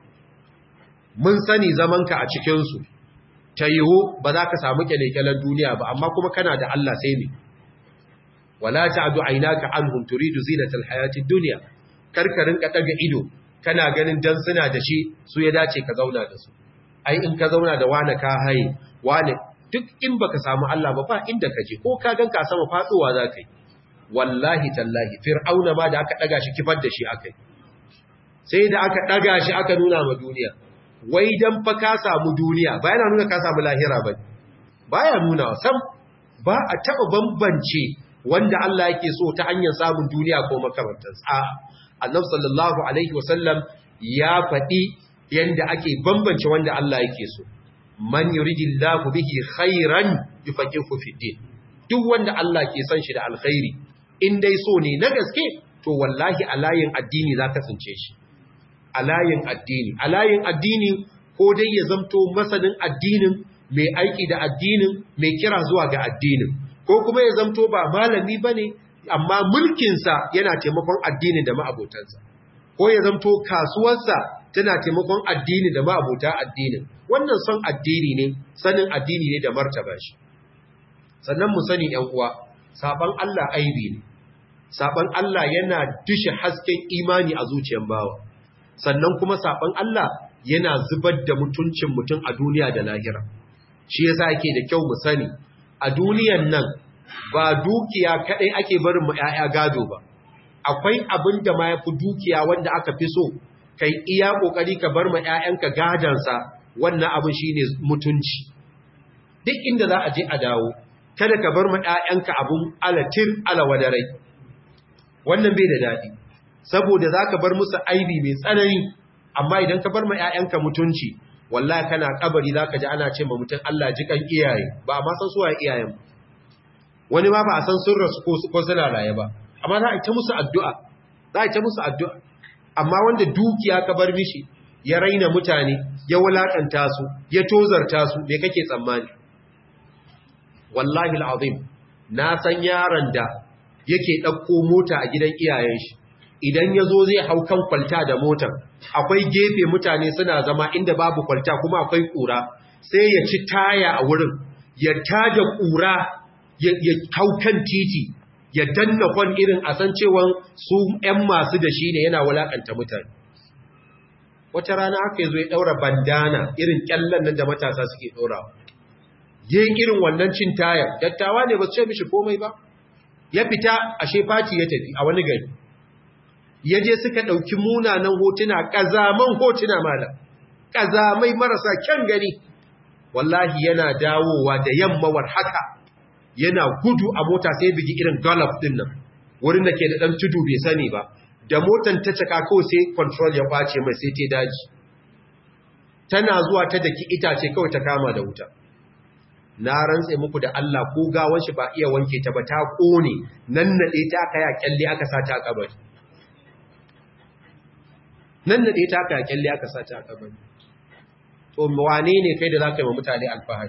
mun sani zamanka a cikinsu ta yiwu ba za ka samu kyalekyalen duniya ba amma kuma kana da Allah sai ne wala ta'du aynaka anhum turidu zinatal hayatid dunya karkarin ka daga ido kana ganin dan suna da shi su ya dace ka zauna da su ai in ka zauna da wani ka haye wani duk in baka samu Allah ba ba inda kaje ko ka ganka sama faduwa za ka yi wallahi tallahi fir'auna ma da aka daga shi kifar da shi akai sai da aka daga shi aka nuna ma duniya wai dan fa ka samu duniya ba yana nuna ka samu lahira ba baya nuna sam ba a taba bambance wanda Allah yake so ta hanyar samun duniya ko makamantansa a annabi sallallahu alaihi wasallam ya faɗi yanda ake bambance wanda Allah yake so man yuridillahu bihi khairan yufaqihu fi din duk wanda Allah ke son shi da alkhairi in dai so ne na gaske to wallahi a layin addini za ka tsince shi a layin addini a layin addini ko dai ya zamto masanin addinin mai aiki da addinin mai kira zuwa ga addinin ko kuma ya zamto ba malami ba ne amma mulkinsa yana taimakon addini da ma'abotansa ko ya zamto kasuwarsa tana taimakon addini da ma'abota addinin wannan son addini ne sanin addini ne da martaba shi sannan mu sani ‘yan uwa, saban Allah aibi ne, saban Allah yana dushe hasken imani a zuciyar bawa sannan kuma saban Allah yana zubar da mutuncin mutum a duniya da lahira shi yasa yake da kyau mu sani a duniyan nan ba dukiya kadai ake barin mu ƴaƴa gado ba akwai abin da ma yafi dukiya wanda aka fi so kai iya kokari ka bar ma ƴaƴanka gadansa wannan abin shine mutunci duk inda za a je a dawo kada ka bar ma ƴaƴanka abun alatir alawadarai wannan bai da dadi saboda zaka bar musu aibi mai tsanani amma idan ka bar ma ƴaƴanka mutunci wallahi kana kabari zaka ji ana ce ma mutum Allah jikan iyaye ba ma san suwaye iyayen wani ma ba a san sun rasu ko suna raye ba amma za a ta musu addu'a za a ta musu addu'a amma wanda dukiya ka bar mishi ya raina mutane ya wulakanta su ya tozarta su me kake tsammani wallahi al'azim na san yaron da yake ɗauko mota a gidan iyayen shi idan ya zo zai hau kan kwalta da motar akwai gefe mutane suna zama inda babu kwalta kuma akwai ƙura sai ya ci taya a wurin ya tada ƙura ya hau kan titi ya danna kwan irin a san cewa su ‘yan masu da shi ne yana wulaƙanta mutane wata rana aka yi zo ya ɗaura bandana irin ƙyallon nan da matasa suke ɗorawa yin irin wannan cin tayar dattawa ne ba su ce mishi komai ba ya fita a shefati ya tafi a wani gari ya je suka ɗauki munanan hotuna ƙazaman hotuna mala ƙazamai marasa kyan gani wallahi yana dawowa da yammawar haka yana gudu a mota sai bigi irin golf din nan wurin da ke da ɗan tudu bai sani ba da motan ta caka kawai sai control ya kwace mai sai ta daji tana zuwa ta daki itace kawai ta kama da wuta na rantse muku da Allah ko gawan shi ba iya wanke ta ba ta kone nan nade ta aka ya kyalle aka sa ta a kabari nan nade ta aka ya kyalle aka sa ta a kabari to wane ne kai da zaka yi wa mutane alfahari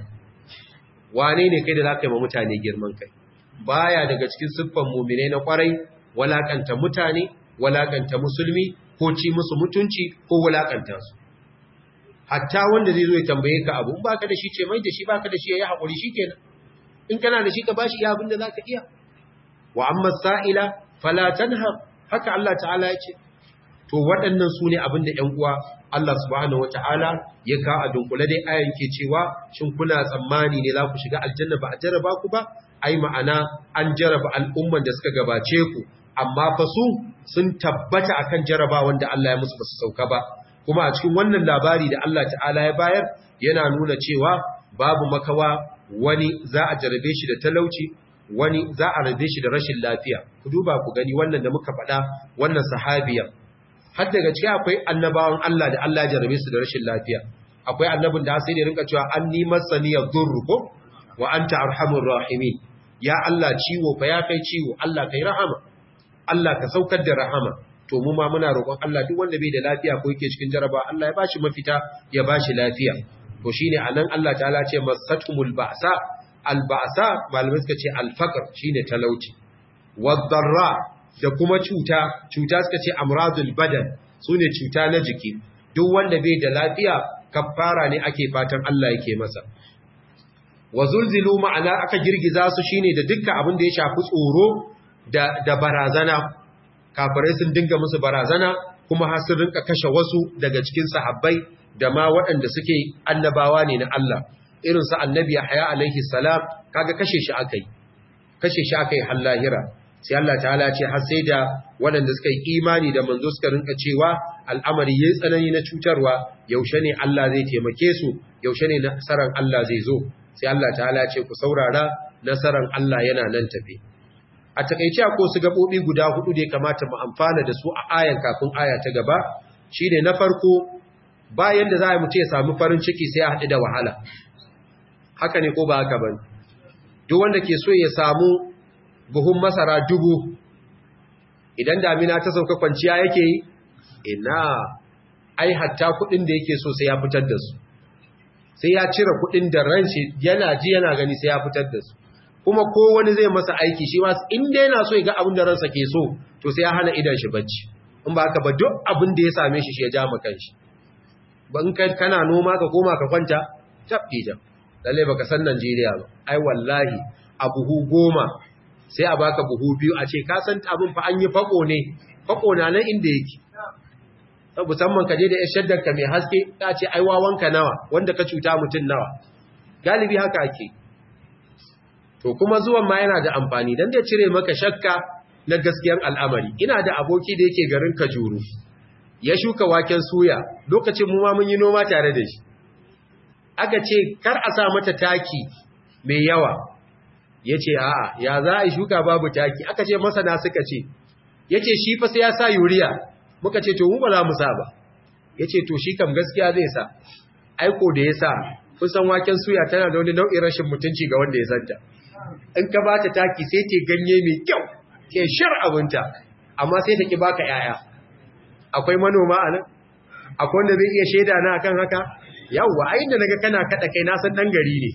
wane ne kai da zaka yi wa mutane girman kai baya daga cikin siffan mu'mine na kwarai walakanta mutane walakanta musulmi ko ci musu mutunci ko walakanta su hatta wanda zai zo ya tambaye ka abu in baka da shi ce mai da shi baka da shi yayi hakuri shikenan in kana da shi ka bashi iya abin da zaka iya wa amma sa'ila fala tanha haka Allah ta'ala yake to waɗannan su ne abin da ƴan uwa Allah subhanahu wata'ala ya ka a dunkule dai ayan ke cewa shin kuna tsammani ne za ku shiga aljanna ba a jarraba ku ba ai ma'ana an jarraba al'umman da suka gabace ku amma fa su sun tabbata akan jarraba wanda Allah ya musu ba su sauka ba kuma a cikin wannan labari da Allah ta'ala ya bayar yana nuna cewa babu makawa wani za a jarabe shi da talauci wani za a rabe shi da rashin lafiya ku duba ku gani wannan da muka faɗa wannan sahabiya har daga cikin akwai annabawan Allah da Allah ya jarabe su da rashin lafiya akwai annabin da sai da rinka cewa anni masani yadhurru ko wa anta arhamur rahimin ya Allah ciwo fa ya kai ciwo Allah kai rahama Allah ka saukar da rahama to mu ma muna roƙon Allah duk wanda bai da lafiya ko yake cikin jaraba Allah ya bashi mafita ya bashi lafiya to shine anan Allah ta'ala ce masatumul ba'sa al ba'sa malamai suka ce al faqr shine talauci wadarra da kuma cuta cuta suka ce amradul badan sune cuta na jiki duk wanda bai da lafiya kafara ne ake fatan Allah yake masa wa zulzilu ma'ana aka girgiza su shine da dukkan abin da ya shafi tsoro da da barazana kafirai sun dinga musu barazana kuma har sun rinka kashe wasu daga cikin sahabbai da ma waɗanda suke annabawa ne na Allah irin su annabi Yahya alaihi salam kaga kashe shi akai kashe shi akai har lahira sai Allah ta'ala ce har sai da waɗanda suka yi imani da manzo suka rinka cewa al'amari yayi tsanani na cutarwa yaushe ne Allah zai taimake su yaushe ne nasaran Allah zai zo sai Allah ta'ala ce ku saurara nasaran Allah yana nan tafe a takaice ko su gabobi guda hudu da ya kamata mu amfana da su a ayan kafin aya ta gaba shine na farko bayan da za mu ce samu farin ciki sai ya haɗu da wahala haka ne ko ba haka ba duk wanda ke so ya samu buhun masara dubu idan damina ta sauka kwanciya yake yi ina ai hatta kuɗin da yake so sai ya fitar da su sai ya cire kuɗin da ran shi yana ji yana gani sai ya fitar da su kuma ko wani zai masa aiki shi ma inda yana so ya ga abin da ransa ke so to sai ya hana idan shi bacci in ba haka ba duk abin da ya same shi shi ya ja maka shi ban kai kana noma ka koma ka kwanta tabbi da lalle baka san Najeriya ba ai wallahi abuhu goma sai a baka buhu biyu a ce ka san abin fa an yi fako ne fako na nan inda yake musamman ka je da yan shaddar ka mai haske ta ce ai wawanka nawa wanda ka cuta mutum nawa galibi haka ake to kuma zuwan ma yana da amfani dan da cire maka shakka na gaskiyar al'amari ina da aboki da yake garin Kajuru ya shuka waken suya lokacin mu ma mun yi noma tare da shi aka ce kar a sa mata taki mai yawa yace a'a ya za a yi shuka babu taki aka ce masana suka ce yace shi fa sai ya sa yuriya muka ce to mu ba za mu sa ba yace to shi kam gaskiya zai sa aiko da ya sa kusan waken suya tana da wani nau'in rashin mutunci ga wanda ya santa in ka ba ta taki sai ta ganye mai kyau ke shar abinta amma sai ta ki baka yaya akwai manoma a nan akwai wanda zai iya shaida na akan haka yawwa a inda naga kana kada kai na san dan gari ne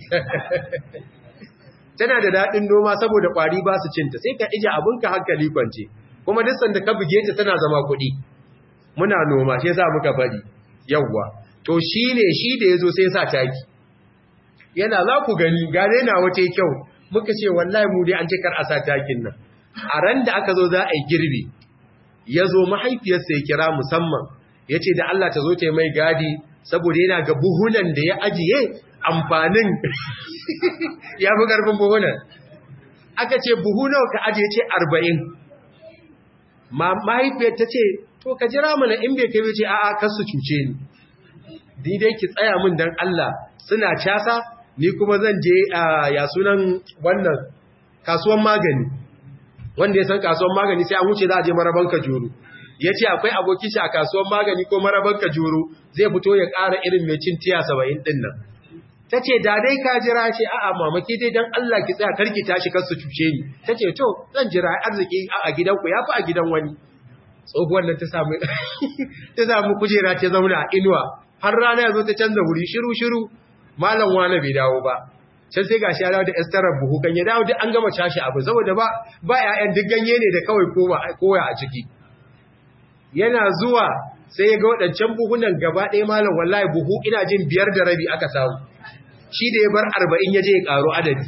tana da dadin noma saboda kwari ba su cinta sai ka ije abinka hankali kwance kuma duk sanda ka buge ta tana zama kuɗi muna noma shi yasa muka bari yawwa to shine shi da yazo sai sa taki yana za ku gani gane na wace kyau muka ce wallahi mu dai an ce kar a sa takin nan a ran da aka zo za a yi girbi ya zo mahaifiyarsa ya kira musamman ya ce da Allah ta zo ta mai gadi saboda yana ga buhunan da ya ajiye amfanin ya fi ƙarfin buhunan aka ce buhunan ka ajiye ce arba'in mahaifiyar ta ce to ka jira mana in bai kai ce a'a kar su cuce ni dai ki tsaya min dan Allah suna casa ni kuma zan je ya sunan wannan kasuwan magani wanda ya san kasuwan magani sai an wuce za a je maraban kajuru ya ce akwai abokin shi a kasuwan magani ko maraban kajuru zai fito ya ƙara irin mai cin tiya saba'in ɗin nan ta ce da dai ka jira ce a'a mamaki dai don Allah ki tsaya karki tashi kar su cuce ni ta ce to zan jira arziki a gidanku ya fi a gidan wani tsohuwar nan ta samu ta samu kujera ta zauna a inuwa har rana ya zo ta canza wuri shiru shiru malam wani bai dawo ba can sai gashi ya dawo da estarar buhu kan ya dawo duk an gama cashe abu saboda ba ba ƴaƴan duk ganye ne da kawai koya a ciki yana zuwa sai ya ga waɗancan buhunan gaba ɗaya malam wallahi buhu ina jin biyar da rabi aka samu shi da ya bar arba'in ya je ya ƙaro adadi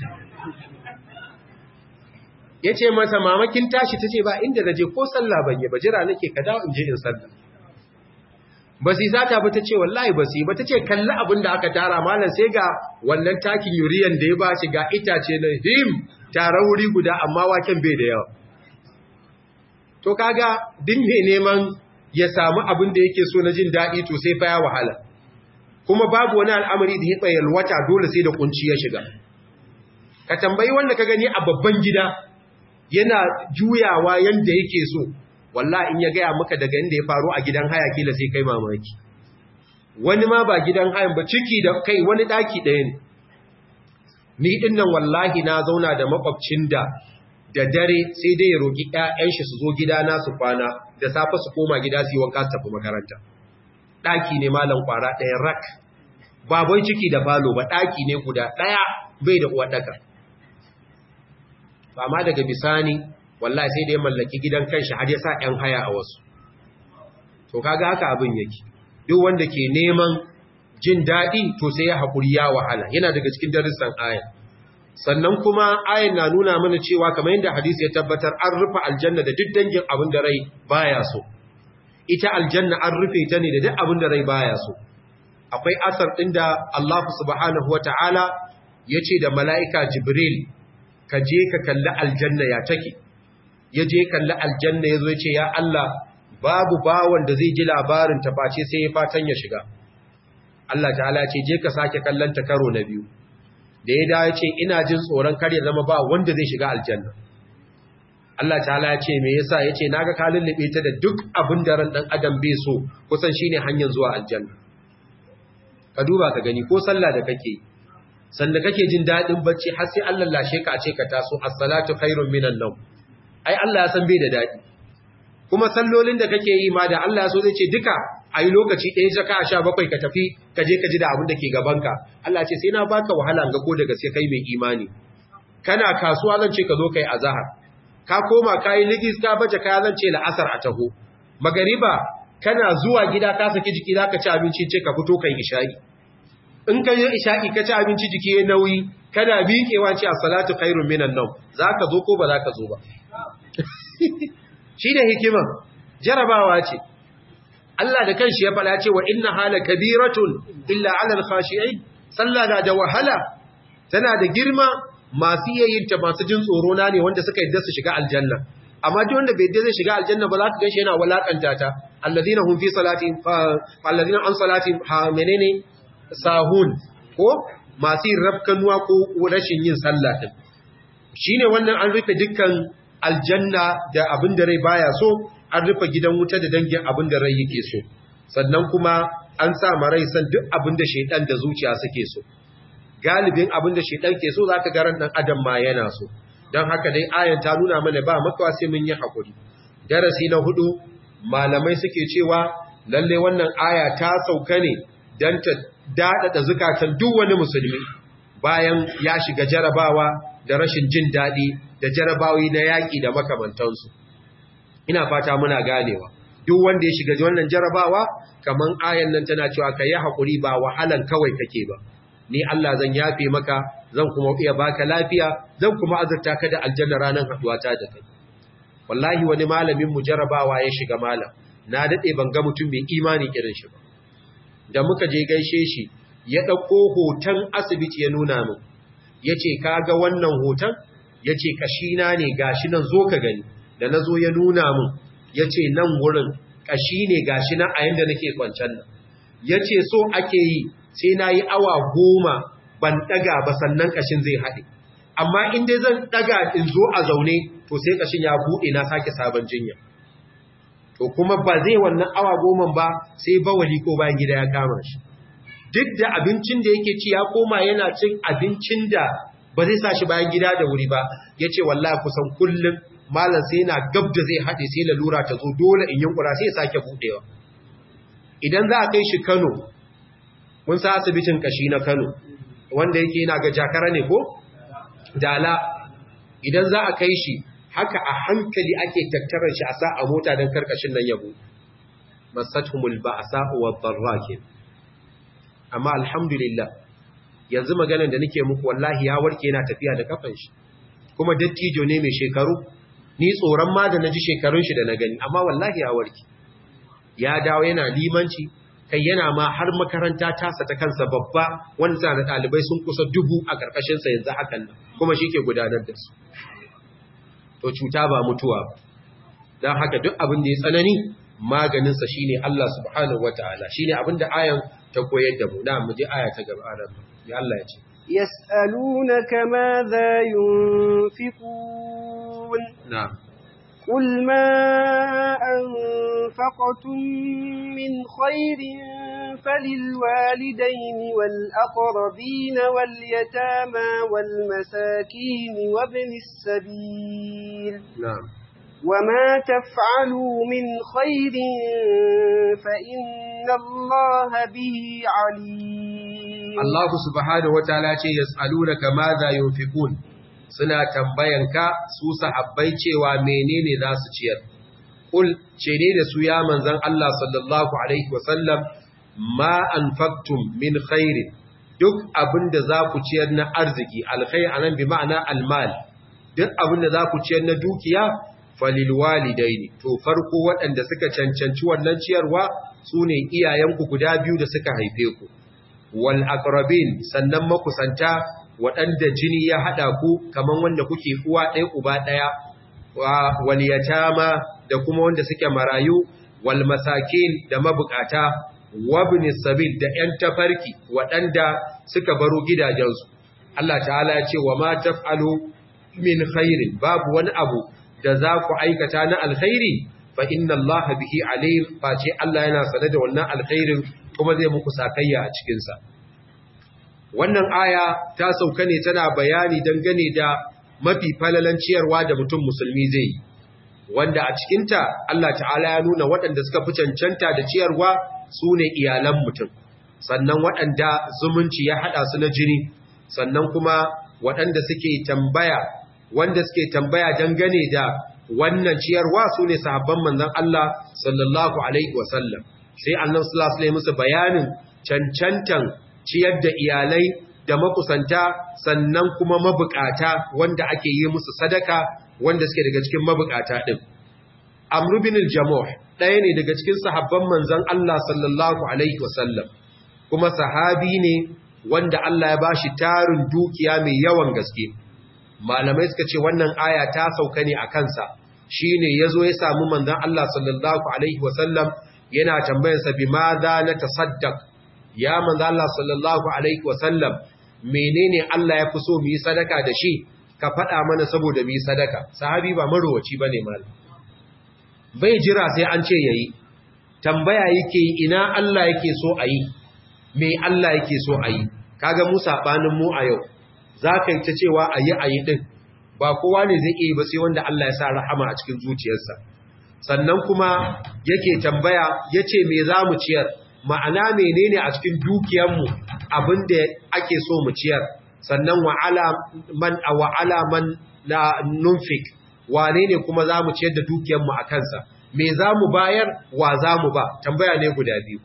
ya ce masa mamakin tashi ta ce ba inda na je ko sallah ban yi ba jira nake ka dawo in je in sallah ba su sata ba ta ce wallahi ba su yi ba ta ce kalli abin da aka tara malam sai ga wannan takin yuriyan da ya ba shi ga itace na him tare wuri guda amma waken bai da yawa to kaga din mai neman ya samu abin da yake so na jin daɗi to sai fa ya wahala kuma babu wani al'amari da ya tsayar wata dole sai da kunci ya shiga ka tambayi wanda ka gani a babban gida yana juyawa yanda yake so wallahi in ya gaya maka daga inda ya faru a gidan haya kila sai kai mamaki wani ma ba gidan hayan ba ciki da kai wani daki ɗaya ne ni din nan wallahi na zauna da makwabcin da da dare sai dai ya roki ƴaƴan shi su zo gidana su kwana da safe su koma gida su yi wanka su tafi makaranta daki ne malam kwara ɗaya rak ba bai ciki da falo ba daki ne guda ɗaya bai da uwa daka ba ma daga bisani wallahi sai da ya mallaki gidan kanshi har ya sa ‘yan haya a wasu. To, kaga haka abin yake, duk wanda ke neman jin daɗi to sai ya haƙuri ya wahala, yana daga cikin darussan aya. Sannan kuma ayan na nuna mana cewa kamar yadda hadisi ya tabbatar an rufe aljanna da duk dangin abin da rai baya so. Ita aljanna an rufe ta ne da duk abin da rai baya so. Akwai asar ɗin da Allah subhanahu wa ta'ala ya ce da mala'ika Jibril, ka je ka kalli aljanna ya take. ya je kalli aljanna ya zo ya ce ya Allah babu bawan da zai ji labarin ta face sai ya fatan ya shiga Allah ta'ala ce je ka sake kallon ta karo na biyu da ya dawo ce ina jin tsoron kar ya zama ba wanda zai shiga aljanna Allah ta'ala ya ce me yasa ya ce naga ka lullube ta da duk abin da ran dan adam bai so kusan shine hanyar zuwa aljanna ka duba ka gani ko sallah da kake sanda kake jin dadin bacci har sai Allah lashe ka a ce ka taso as-salatu khairun minan nawm ai Allah ya san bai da daɗi kuma sallolin da kake yi ma da Allah ya so zai ce duka a yi lokaci ɗaya zaka sha bakwai ka tafi ka je ka ji da abin da ke gabanka Allah ce sai na baka wahala ga ko da gaske kai mai imani kana kasuwa zan ce ka zo kai azahar ka koma ka yi ligis ka baje kaya zan ce la'asar a taho magariba kana zuwa gida ka saki jiki za ka ci abinci ce ka fito kai isha'i in ka yi isha'i ka ci abinci jiki ya nauyi kada miƙewa ce a salatu khairun minan nau za ka zo ko ba za ka zo ba shi da hikima jarabawa ce Allah da kanshi ya faɗa cewa inna hala kabiratun illa alal khashi'in sallah na da wahala tana da girma masu yayyinta masu jin tsoro na ne wanda suka yadda su shiga aljanna amma duk wanda bai yadda zai shiga aljanna ba za ka ganshi yana walakanta ta alladhina hum fi salati alladhina an salati menene sahun ko masu yin rafkanuwa ko rashin yin sallah din shine wannan an rufe dukkan aljanna da abin da rai baya so an rufe gidan wuta da dangin abin da rai yake so sannan kuma an sa marai san duk abin da shaidan da zuciya suke so galibin abin da shaidan ke so zaka ga ran dan adam ma yana so dan haka dai ayan ta nuna mana ba makawa sai mun yi hakuri darasi na hudu malamai suke cewa lalle wannan aya ta sauka ne dan ta dadada zukatan duk wani musulmi bayan ya shiga jarabawa da rashin jin dadi da jarabawi na yaki da makamantansu ina fata muna ganewa duk wanda ya shiga wannan jarabawa kaman ayan nan tana cewa ka yi haƙuri ba wahalan kawai kake ba ni Allah zan yafe maka zan kuma iya baka lafiya zan kuma azurta ka da aljanna ranar haduwa ta da kai wallahi wani malamin mu jarabawa ya shiga malam na dade ban ga mutum mai imani irin shi ba da muka je gaishe shi ya dauko hoton asibiti ya nuna min yace kaga wannan hoton yace kashina ne gashi nan zo ka gani da nazo ya nuna min yace nan wurin kashi ne gashi nan a yanda nake kwancan nan yace so ake yi sai na yi awa goma ban daga ba sannan kashin zai haɗe amma in dai zan daga in zo a zaune to sai kashin ya buɗe na sake sabon jinya to kuma ba zai wannan awa goma ba sai bawali ko bayan gida ya kama shi duk da abincin da yake ci ya koma yana cin abincin da ba zai sa shi bayan gida da wuri ba ya ce wallahi kusan kullum malam sai yana gab da zai haɗe sai lalura ta zo dole in yunkura sai ya sake buɗewa idan za a kai shi kano mun sa asibitin kashi na kano wanda yake yana ga jakara ne ko dala idan za a kai shi haka a hankali ake tattarar shi a sa a mota don karkashin nan yabo masatumul ba a sa'uwar barrakin amma alhamdulillah yanzu maganan da nake muku wallahi ya warke yana tafiya da kafan shi kuma dattijo ne mai shekaru ni tsoron ma da naji shekarun shi da na gani amma wallahi ya warke ya dawo yana limanci kai yana ma har makaranta tasa ta kansa babba wanda da ɗalibai sun kusa dubu a ƙarƙashinsa yanzu hakan nan kuma shi ke gudanar da su to cuta ba mutuwa don haka duk abin da ya tsanani maganinsa shi ne Allah subhanahu wa ta'ala shi ne abin da ayan ta koyar da mu na mu je aya ta gaba nan ya Allah ya ce يسألونك ماذا ينفقون na'am قل ما أنفقتم من خير فللوالدين والأقربين واليتامى والمساكين وابن السبيل na'am وما تفعلوا من خير فإن الله به عليم Allah subhanahu wa ta'ala ce yas'alunaka madha yunfiqun suna tambayanka su sahabbai cewa menene za su ciyar kul ce ne da su ya manzan Allah sallallahu alaihi wasallam ma anfaqtum min khairin duk abinda za ku ciyar na arziki alkhair anan bi ma'ana almal duk abinda za ku ciyar na dukiya falil walidaini to farko waɗanda suka cancanci wannan ciyarwa sune iyayenku guda biyu da suka haife ku wal aqrabin sannan makusanta waɗanda jini ya haɗa ku kaman wanda kuke uwa ɗaya uba ɗaya wal yatama da kuma wanda suke marayu wal masakin da mabukata wabni sabil da ƴan tafarki waɗanda suka baro gidajensu Allah ta'ala ya ce wa ma taf'alu min khairin babu wani abu da za ku aikata na alkhairi fa inna Allah bihi alim face Allah yana sane da wannan alkhairin kuma zai muku sakayya a cikin sa wannan aya ta sauka ne tana bayani dangane da mafi falalan ciyarwa da mutum musulmi zai yi wanda a cikinta Allah ta'ala ya nuna waɗanda suka fi cancanta da ciyarwa su ne iyalan mutum sannan waɗanda zumunci ya haɗa su na jini sannan kuma waɗanda suke tambaya wanda suke tambaya dangane da wannan ciyarwa su ne sahabban manzon Allah sallallahu alaihi wasallam sai annabi sallallahu alaihi musu bayanin cancantan ciyar da iyalai da makusanta sannan kuma mabukata wanda ake yi musu sadaka wanda suke daga cikin mabukata din Amr bin al-Jamuh ɗaya ne daga cikin sahabban manzon Allah sallallahu alaihi wasallam kuma sahabi ne wanda Allah ya bashi tarin dukiya mai yawan gaske malamai suka ce wannan aya ta sauka ne a kansa shine yazo ya samu manzon Allah sallallahu alaihi wasallam yana tambayar sa bi madha na tasaddaq ya manzon Allah sallallahu alaihi wasallam menene Allah ya fi so mu yi sadaka da shi ka faɗa mana saboda mu yi sadaka sahabi ba marowaci bane malam bai jira sai an ce yayi tambaya yake ina Allah yake so a yi me Allah yake so a yi kaga mu sabanin mu a yau zaka yi ta cewa ayi ayi din ba kowa ne zai iya ba sai wanda Allah ya sa rahama a cikin zuciyarsa sannan kuma yake tambaya yace me za mu ciyar ma'ana menene a cikin dukiyarmu abinda ake so mu ciyar sannan wa ala man wa ala man la nunfik wane ne kuma za mu ciyar da dukiyarmu a kansa me za mu bayar wa za mu ba tambaya ne guda biyu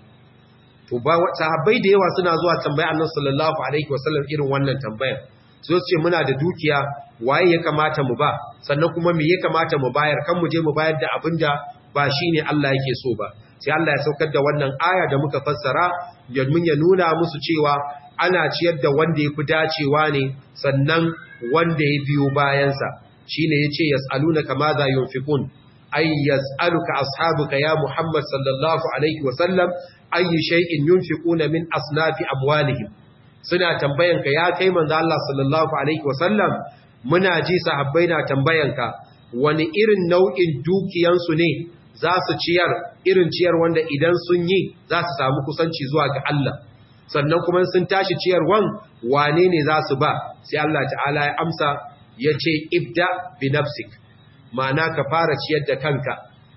to ba sahabbai da yawa suna zuwa tambaya annabi sallallahu alaihi wasallam irin wannan tambayar so su ce muna da dukiya waye ya kamata mu ba sannan kuma me ya kamata mu bayar kan mu je mu bayar da abinda ba shine Allah yake so ba sai Allah ya saukar da wannan aya da muka fassara domin ya nuna musu cewa ana ciyar da wanda yafi dacewa ne sannan wanda ya biyo bayansa shine yace yasalunaka madha yunfiqun ay yas'aluka ashabuka ya Muhammad sallallahu alaihi wasallam ayi shay'in yunfiquna min asnafi amwalihim suna tambayanka ya kai manzo Allah sallallahu alaihi wasallam muna ji sahabbai na tambayanka wani irin nau'in dukiyansu ne za su ciyar irin ciyar wanda idan sun yi za su samu kusanci zuwa ga Allah sannan kuma sun tashi ciyarwan wane ne za su ba sai Allah ta'ala ya amsa ya ce ibda bi nafsik ma'ana ka fara ciyar da kanka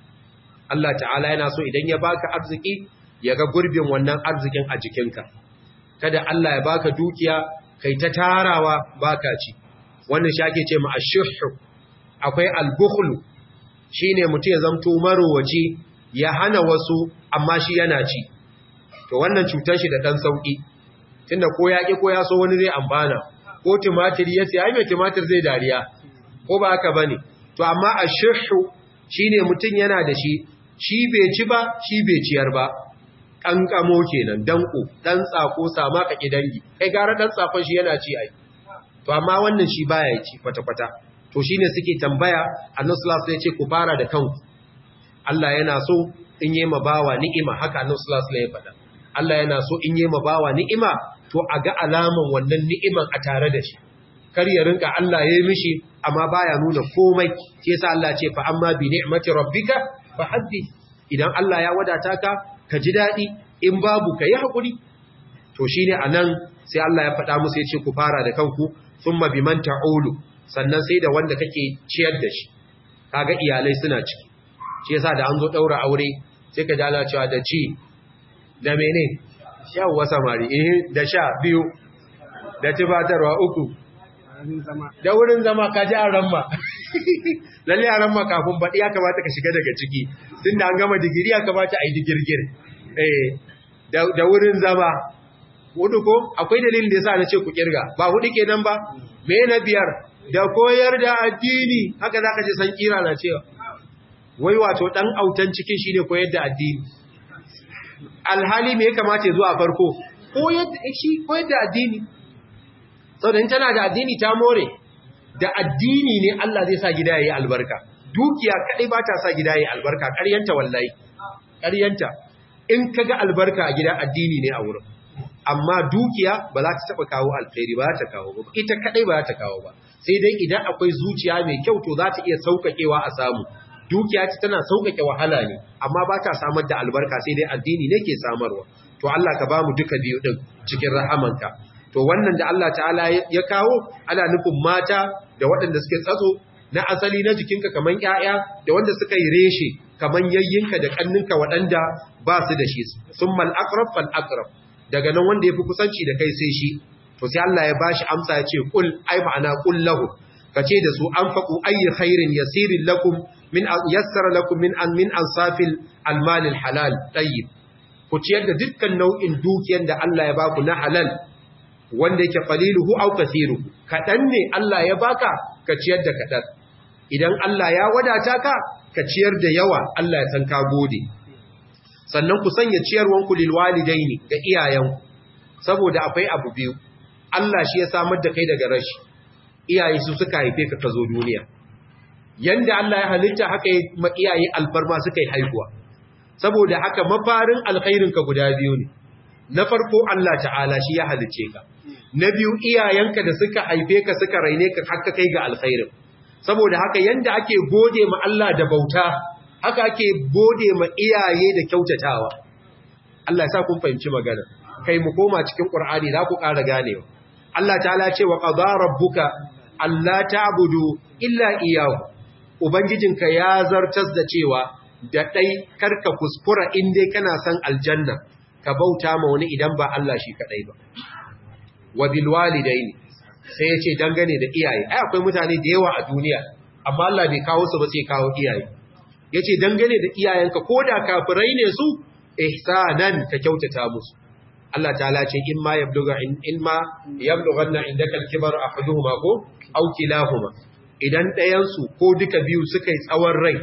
Allah ta'ala yana so idan ya baka arziki ya ga gurbin wannan arzikin a jikinka kada Allah ya baka dukiya kai ta tarawa baka ci wannan shi ake ce ma ashushu akwai albukhlu shine mutum ya zamto marowaci ya hana wasu amma shi yana ci to wannan cutar shi da dan sauki tunda ko ya ki ko ya so wani zai amfana ko tumatir ya sai ai mai tumatir zai dariya ko ba haka bane to amma ashushu shine mutum yana da shi shi bai ci ba shi bai ciyar ba kankamo kenan danko dan tsako sama ka dangi kai gara dan tsakon shi yana ci ai to amma wannan shi baya ci kwata kwata to shine suke tambaya annabi sallallahu alaihi wasallam ya ce ku fara da kanku Allah yana so in yi ma bawa ni'ima haka annabi sallallahu alaihi wasallam ya faɗa Allah yana so in yi ma bawa ni'ima to a ga alaman wannan ni'iman a tare da shi kar ya rinka Allah ya yi mishi amma baya nuna komai shi yasa Allah ce fa amma bi ni'mati rabbika fa haddith idan Allah ya wadata ka ka ji daɗi in babu ka yi haƙuri to shi ne a nan sai Allah ya faɗa musu ya ce ku fara da kanku sun mabi man ta'olu sannan sai da wanda kake ciyar da shi kaga iyalai suna ciki shi yasa da an zo ɗaura aure sai ka jala cewa da ci da mene yawwa samari eh da sha biyu da tubatarwa uku da wurin zama ka ji a ramma lalle a ramma kafin baɗi ya kamata ka shiga daga ciki tun da an gama digiri ya kamata a yi digirgir da wurin zama hudu ko akwai dalilin da yasa na ce ku kirga ba hudu kenan ba me na biyar da koyar da addini haka zaka ji san kira na cewa wai wato dan autan cikin shine koyar da addini alhali me ya kamata ya zo a farko koyar da shi koyar da addini saboda in tana da addini ta more da addini ne Allah zai sa gida yayi albarka dukiya kadai ba ta sa gida yayi albarka ƙaryanta wallahi ƙaryanta in kaga albarka a gida addini ne a wurin amma dukiya ba za ta taba kawo alkhairi ba za ta kawo ba ita kadai ba za ta kawo ba sai dai idan akwai zuciya mai kyau to za ta iya sauƙaƙewa a samu dukiya ta tana sauƙaƙe wahala ne amma ba ta samar da albarka sai dai addini ne ke samarwa to Allah ka ba mu duka biyu din cikin rahamanka to wannan da Allah ta'ala ya kawo ana nufin mata da waɗanda suke tsatso na asali na jikinka kaman ƴaƴa da wanda suka yi reshe kaman yayyinka da kanninka waɗanda ba su da shi summal aqrab fal aqrab daga nan wanda yafi kusanci da kai sai shi to sai Allah ya bashi amsa ya ce kul ai ma'ana kul lahu kace da su anfaqu ayyi khairin yasirin lakum min yassara lakum min an min ansafil almal alhalal tayyib ku ku ciyar da dukkan nau'in dukiyar da Allah ya baku na halal wanda yake qaliluhu aw kathiruhu kadan ne Allah ya baka ka ciyar da kadan idan Allah ya wadata ka ka ciyar da yawa Allah ya san ka gode sannan ku sanya ciyarwanku lil walidaini ga iyayenku saboda akwai abu biyu Allah shi ya samar da kai daga rashi iyaye su suka haife ka ka zo duniya yanda Allah ya halitta haka ma iyaye alfarma suka yi haihuwa saboda haka mafarin alkhairin ka guda biyu ne na farko Allah ta'ala shi ya halice ka na biyu iyayenka da suka haife ka suka raine ka haka kai ga alkhairin saboda haka yanda ake gode ma Allah da bauta haka ake gode ma iyaye da kyautatawa Allah ya sa kun fahimci magana kai mu koma cikin Qur'ani za ku ƙara ganewa Allah ta'ala ce wa qada rabbuka alla ta'budu illa iyyahu ubangijinka ya zartas da cewa da dai karka kuskura in dai kana son aljanna ka bauta ma wani idan ba Allah shi kadai ba wa bil walidaini sai ya ce dangane da iyaye ai akwai mutane da yawa a duniya amma Allah bai kawo su ba sai kawo iyaye yace dangane da iyayenka koda kafirai ne su ihsanan ka kyautata musu Allah ta'ala ce in ma yabluga in ma yablughanna indaka al-kibar ahaduhuma ko aw kilahuma idan ɗayan su ko duka biyu suka yi tsawon rai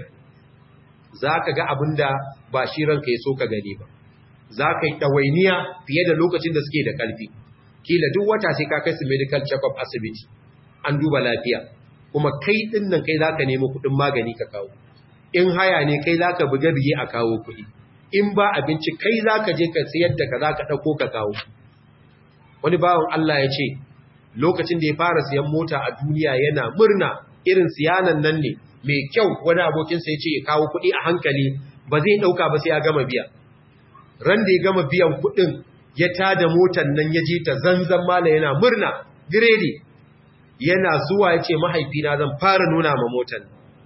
zaka ga abinda ba shi ranka yaso ka gani ba zaka yi dawainiya fiye da lokacin da suke da kalfi kila duk wata sai ka kai su medical check up asibiti an duba lafiya kuma kai din nan kai zaka nemi kuɗin magani ka kawo in haya ne kai zaka buga biye a kawo kuɗi in ba abinci kai za ka je ka siyar da ka za ka ɗauko ka kawo wani bawan Allah ya ce lokacin da ya fara siyan mota a duniya yana murna irin siyanan nan ne mai kyau wani abokinsa ya ce ya kawo kuɗi a hankali ba zai ɗauka ba sai ya gama biya ran da ya gama biyan kuɗin ya tada motar nan ya je ta zanzan mala yana murna giredi yana zuwa ya ce mahaifina zan fara nuna ma motar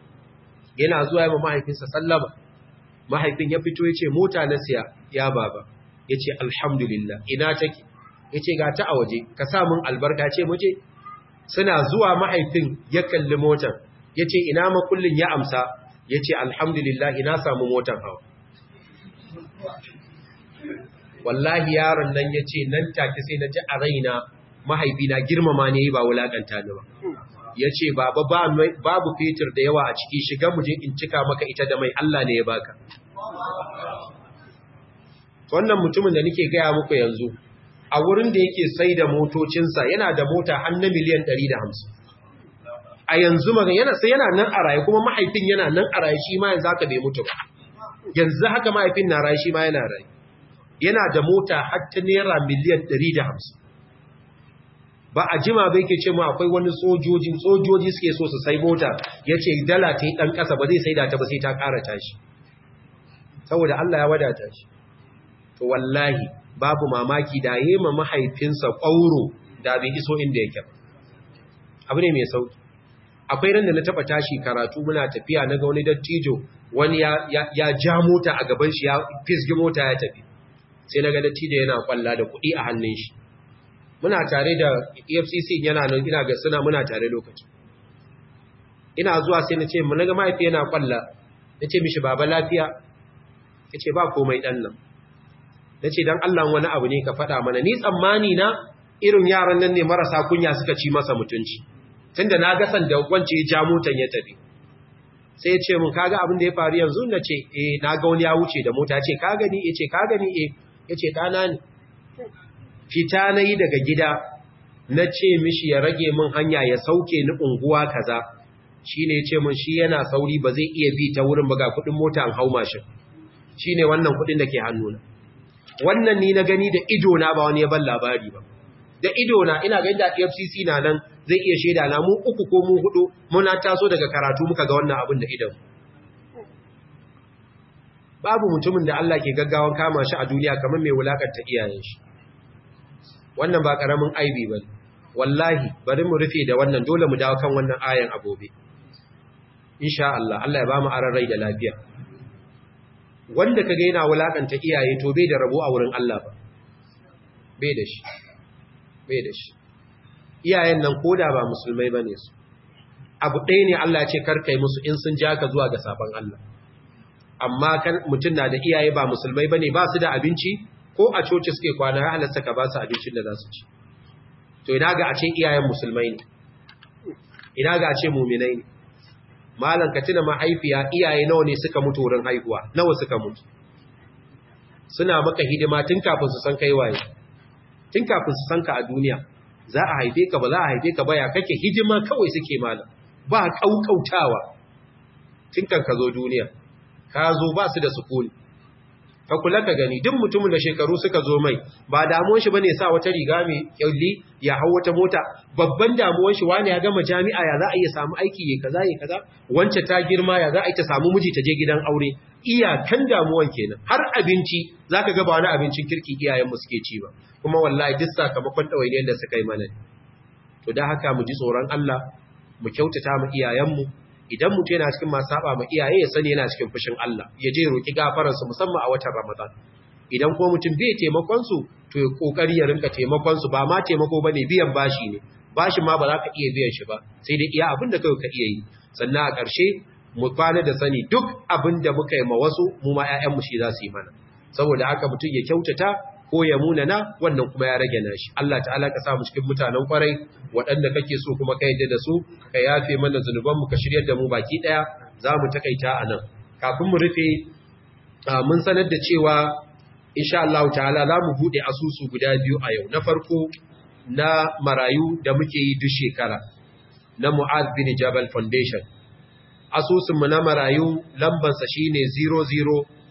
yana zuwa ya ma mahaifinsa sallama mahaifin ya fito ya ce mota na siya ya baba ya ce alhamdulillah ina take ya ce ga ta a waje ka samun albarka ce muje suna zuwa mahaifin ya kalli motan ya ce ina makullin ya amsa ya ce alhamdulillah ina samu motan hawa wallahi yaron nan ya ce nan take sai na ji a raina mahaifina girmama ne ba wulakanta ni ba ya ce babu fetur da yawa a ciki shiga muje in cika maka ita da mai Allah ne ya baka wannan mutumin da nake gaya muku yanzu a wurin da yake sai da motocinsa yana da mota har na miliyan 150 a yanzu magan yana sai yana nan a raye kuma mahaifin yana nan a raye shi ma yanzu haka bai mutu ba yanzu haka mahaifin na raye shi ma yana raye yana da mota har ta naira miliyan 150 ba a jima bai ke ce mu akwai wani sojojin sojoji suke so su sai mota ya ce dala ta yi ɗan ƙasa ba zai sai da ta ba sai ta ƙara tashi saboda Allah ya wadata shi to wallahi babu mamaki da yi ma mahaifinsa ƙwauro da bai iso inda yake abu ne mai sauki akwai ran da na taɓa tashi karatu muna tafiya na ga wani dattijo wani ya ja mota a gaban shi ya fisgi mota ya tafi sai na ga dattijo yana kwalla da kuɗi a hannun shi muna tare da EFCC yana nan ina ga suna muna tare lokaci ina zuwa sai na ce mu naga mahaifi yana kwalla na ce mishi baba lafiya ya ce ba komai ɗan nan na ce don Allah wani abu ne ka faɗa mana ni tsammani na irin yaran nan ne marasa kunya suka ci masa mutunci tunda na ga sanda wance ya ja motan ya tafi sai ya ce mun kaga abin da ya faru yanzu na ce eh na ga wani ya wuce da mota ce ka gani ya ce ka gani eh ya ce ɗana ne fita na yi daga gida na ce mishi ya rage min hanya ya sauke ni unguwa kaza shi ne ce min shi yana sauri ba zai iya bi ta wurin ba ga kudin mota an hau mashin shi ne wannan kudin da ke hannuna wannan ni na gani da idona ba wani ya ban labari ba da idona ina gani da FCC na nan zai iya shaida na mu uku ko mu hudu muna taso daga karatu muka ga wannan abin da idan babu mutumin da Allah ke gaggawan kama shi a duniya kamar mai wulakanta iyayen shi wannan ba karamin aibi ba wallahi bari mu rufe da wannan dole mu dawo kan wannan ayan agobe insha Allah Allah ya ba mu aran rai da lafiya wanda kaga yana wulakanta iyaye to bai da rabo a wurin Allah ba bai da shi bai da shi iyayen nan koda ba musulmai bane su abu ɗaya ne Allah ya ce karkai musu in sun ja ka zuwa ga sabon Allah amma kan mutum na da iyaye ba musulmai bane ba su da abinci ko a coci suke kwana ya halatta ka ba su abincin da za su ci to ina ga a ce iyayen musulmai ne ina ga a ce muminai ne malam ka tuna mahaifiya iyaye nawa ne suka mutu wurin haihuwa nawa suka mutu suna maka hidima tun kafin su san kai waye tun kafin su san ka a duniya za a haife ka ba za a haife ka ba ya kake hidima kawai suke malam ba kaukautawa tun kan ka zo duniya ka zo ba su da sukuni ka kula ka gani duk mutumin da shekaru suka zo mai ba damuwar shi bane sa wata riga mai kyalli ya hau wata mota babban damuwar shi wani ya gama jami'a ya za a iya samu aiki ya kaza ya kaza wance ta girma ya za a yi ta samu miji ta je gidan aure iyakan damuwan kenan har abinci zaka ga ba wani abincin kirki iyayen mu suke ci ba kuma wallahi duk sakamakon ɗawainiyar da suka yi mana to da haka mu ji tsoron Allah mu kyautata mu iyayenmu idan mutum yana cikin masu saba ma iyaye ya sani yana cikin fushin Allah ya je roki gafararsu musamman a watan Ramadan idan ko mutum bai taimakon su to ya kokari ya rinka taimakon su ba ma taimako bane biyan bashi ne bashin ma ba za ka iya biyan shi ba sai dai iya abin da kai ka iya yi sannan a ƙarshe mu kwana da sani duk abin da muka yi ma wasu mu ma ƴaƴanmu shi za su yi mana saboda haka mutum ya kyautata ko ya munana wannan kuma ya rage nashi Allah ta'ala ka sa mu cikin mutanen kwarai waɗanda kake so kuma ka yadda da su ka yafe mana zunuban mu ka shiryar da mu baki daya za mu takaita a nan kafin mu rufe mun sanar da cewa insha Allah ta'ala za mu bude asusu guda biyu a yau na farko na marayu da muke yi duk shekara na Mu'az bin Jabal Foundation asusun mu na marayu lambansa shine 00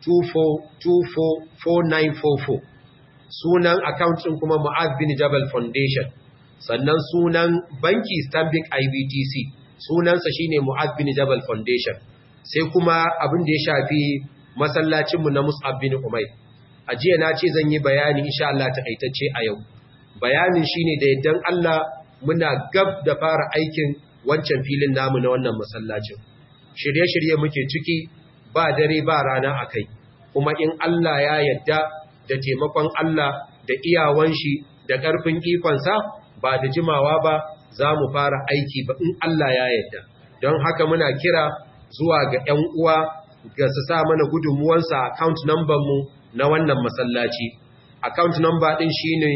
24244944 sunan account ɗin kuma Mu'az bin Jabal Foundation sannan sunan banki Stanbic IBTC sunansa shine Mu'az bin Jabal Foundation sai kuma abin da ya shafi masallacin mu na Mus'ab bin Umayr a jiya na ce zan yi bayani insha Allah takaitacce a yau bayanin shine da yaddan Allah muna gab da fara aikin wancan filin namu na wannan masallacin shirye-shirye muke ciki ba dare ba rana a kai kuma in Allah ya yadda da taimakon Allah da iyawan shi da ƙarfin ikonsa ba da jimawa ba za mu fara aiki ba in Allah ya yadda don haka muna kira zuwa ga ‘yan uwa ga su sa mana gudunmuwansa account number mu na wannan masallaci account number ɗin shi ne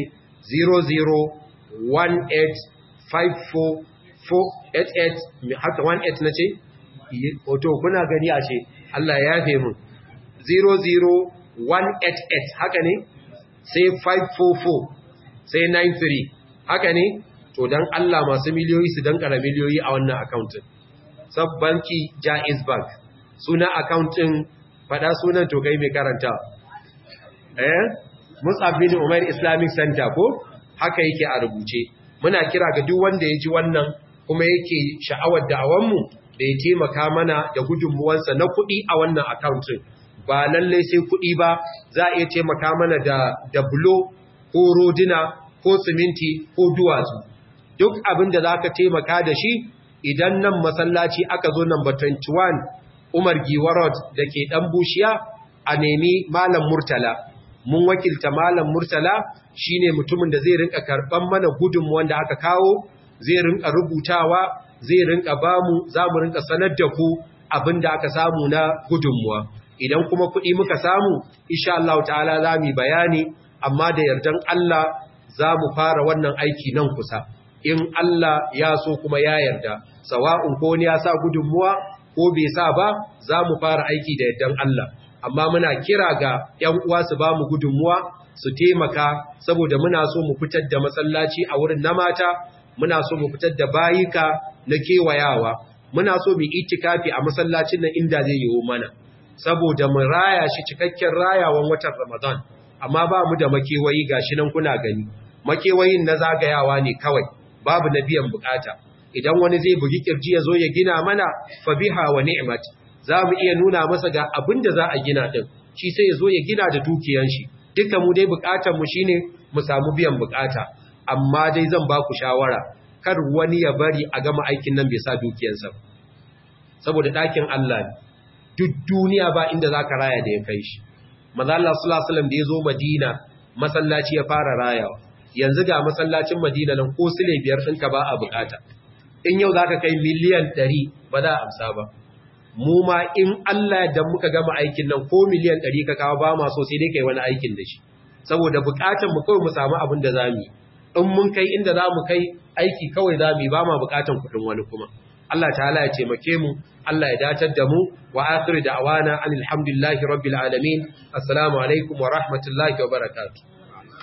00185488 haka 18 na ce? Oto kuna gani a ce Allah ya yafe mu 00188 haka ne sai 544 sai 93 haka ne to dan Allah masu miliyoyi su dan kara miliyoyi a wannan accountin sab banki Jaiz Bank suna accountin fada sunan to kai mai karanta eh Mus'ab bin Umair Islamic Center ko haka yake a rubuce muna kira ga duk wanda ya ji wannan kuma yake sha'awar da'awanmu da ya taimaka mana da gudunmuwansa na kuɗi a wannan accountin ba lallai sai kuɗi ba za a iya taimaka mana da da bulo ko rodina ko siminti ko duwatsu duk abin da za ka taimaka da shi idan nan masallaci aka zo number 21 Umar Giwa Road da ke ɗan bushiya a nemi Malam Murtala mun wakilta Malam Murtala shine mutumin da zai rinka karɓan mana gudunmuwan da aka kawo zai rinka rubutawa zai rinka bamu za mu rinka sanar da ku abin da aka samu na gudunmuwa idan kuma kuɗi muka samu insha Allah ta'ala za mu bayani amma da yardan Allah za mu fara wannan aiki nan kusa in Allah ya so kuma ya yarda sawa'un ko ne ya sa gudunmuwa ko bai sa ba za mu fara aiki da yardan Allah amma muna kira ga ƴan uwa su ba mu gudunmuwa su taimaka saboda muna so mu fitar da masallaci a wurin na mata muna so mu fitar da bayika na kewayawa muna so mu itikafi a masallacin nan inda zai yiwu mana saboda mu raya shi cikakken rayawan watan Ramadan amma ba mu da makewayi gashi nan kuna gani makewayin na zagayawa ne kawai babu na biyan bukata idan wani zai bugi kirji ya zo ya gina mana fa biha wa ni'mat za mu iya nuna masa ga abin da za a gina din shi sai ya zo ya gina da dukiyan shi duka mu dai bukatar mu shine mu samu biyan bukata amma dai zan ba ku shawara kar wani ya bari a gama aikin nan bai sa dukiyansa saboda ɗakin Allah ne duk duniya ba inda za ka raya da ya kai shi maza Allah sallallahu da ya zo Madina masallaci ya fara rayawa yanzu ga masallacin Madina nan ko sile biyar ɗinka ba a bukata in yau za ka kai miliyan ɗari ba za a amsa ba mu ma in Allah da muka gama aikin nan ko miliyan 100 ka kawo ba ma so sai dai kai wani aikin da shi saboda bukatun mu kawai mu samu abin da zamu yi in mun kai inda zamu kai aiki kawai zamu yi ba ma bukatun kudin wani kuma Allah ta'ala ya taimake mu Allah ya datar da mu wa akhir da'wana alhamdulillahi rabbil alamin assalamu alaikum wa rahmatullahi wa barakatuh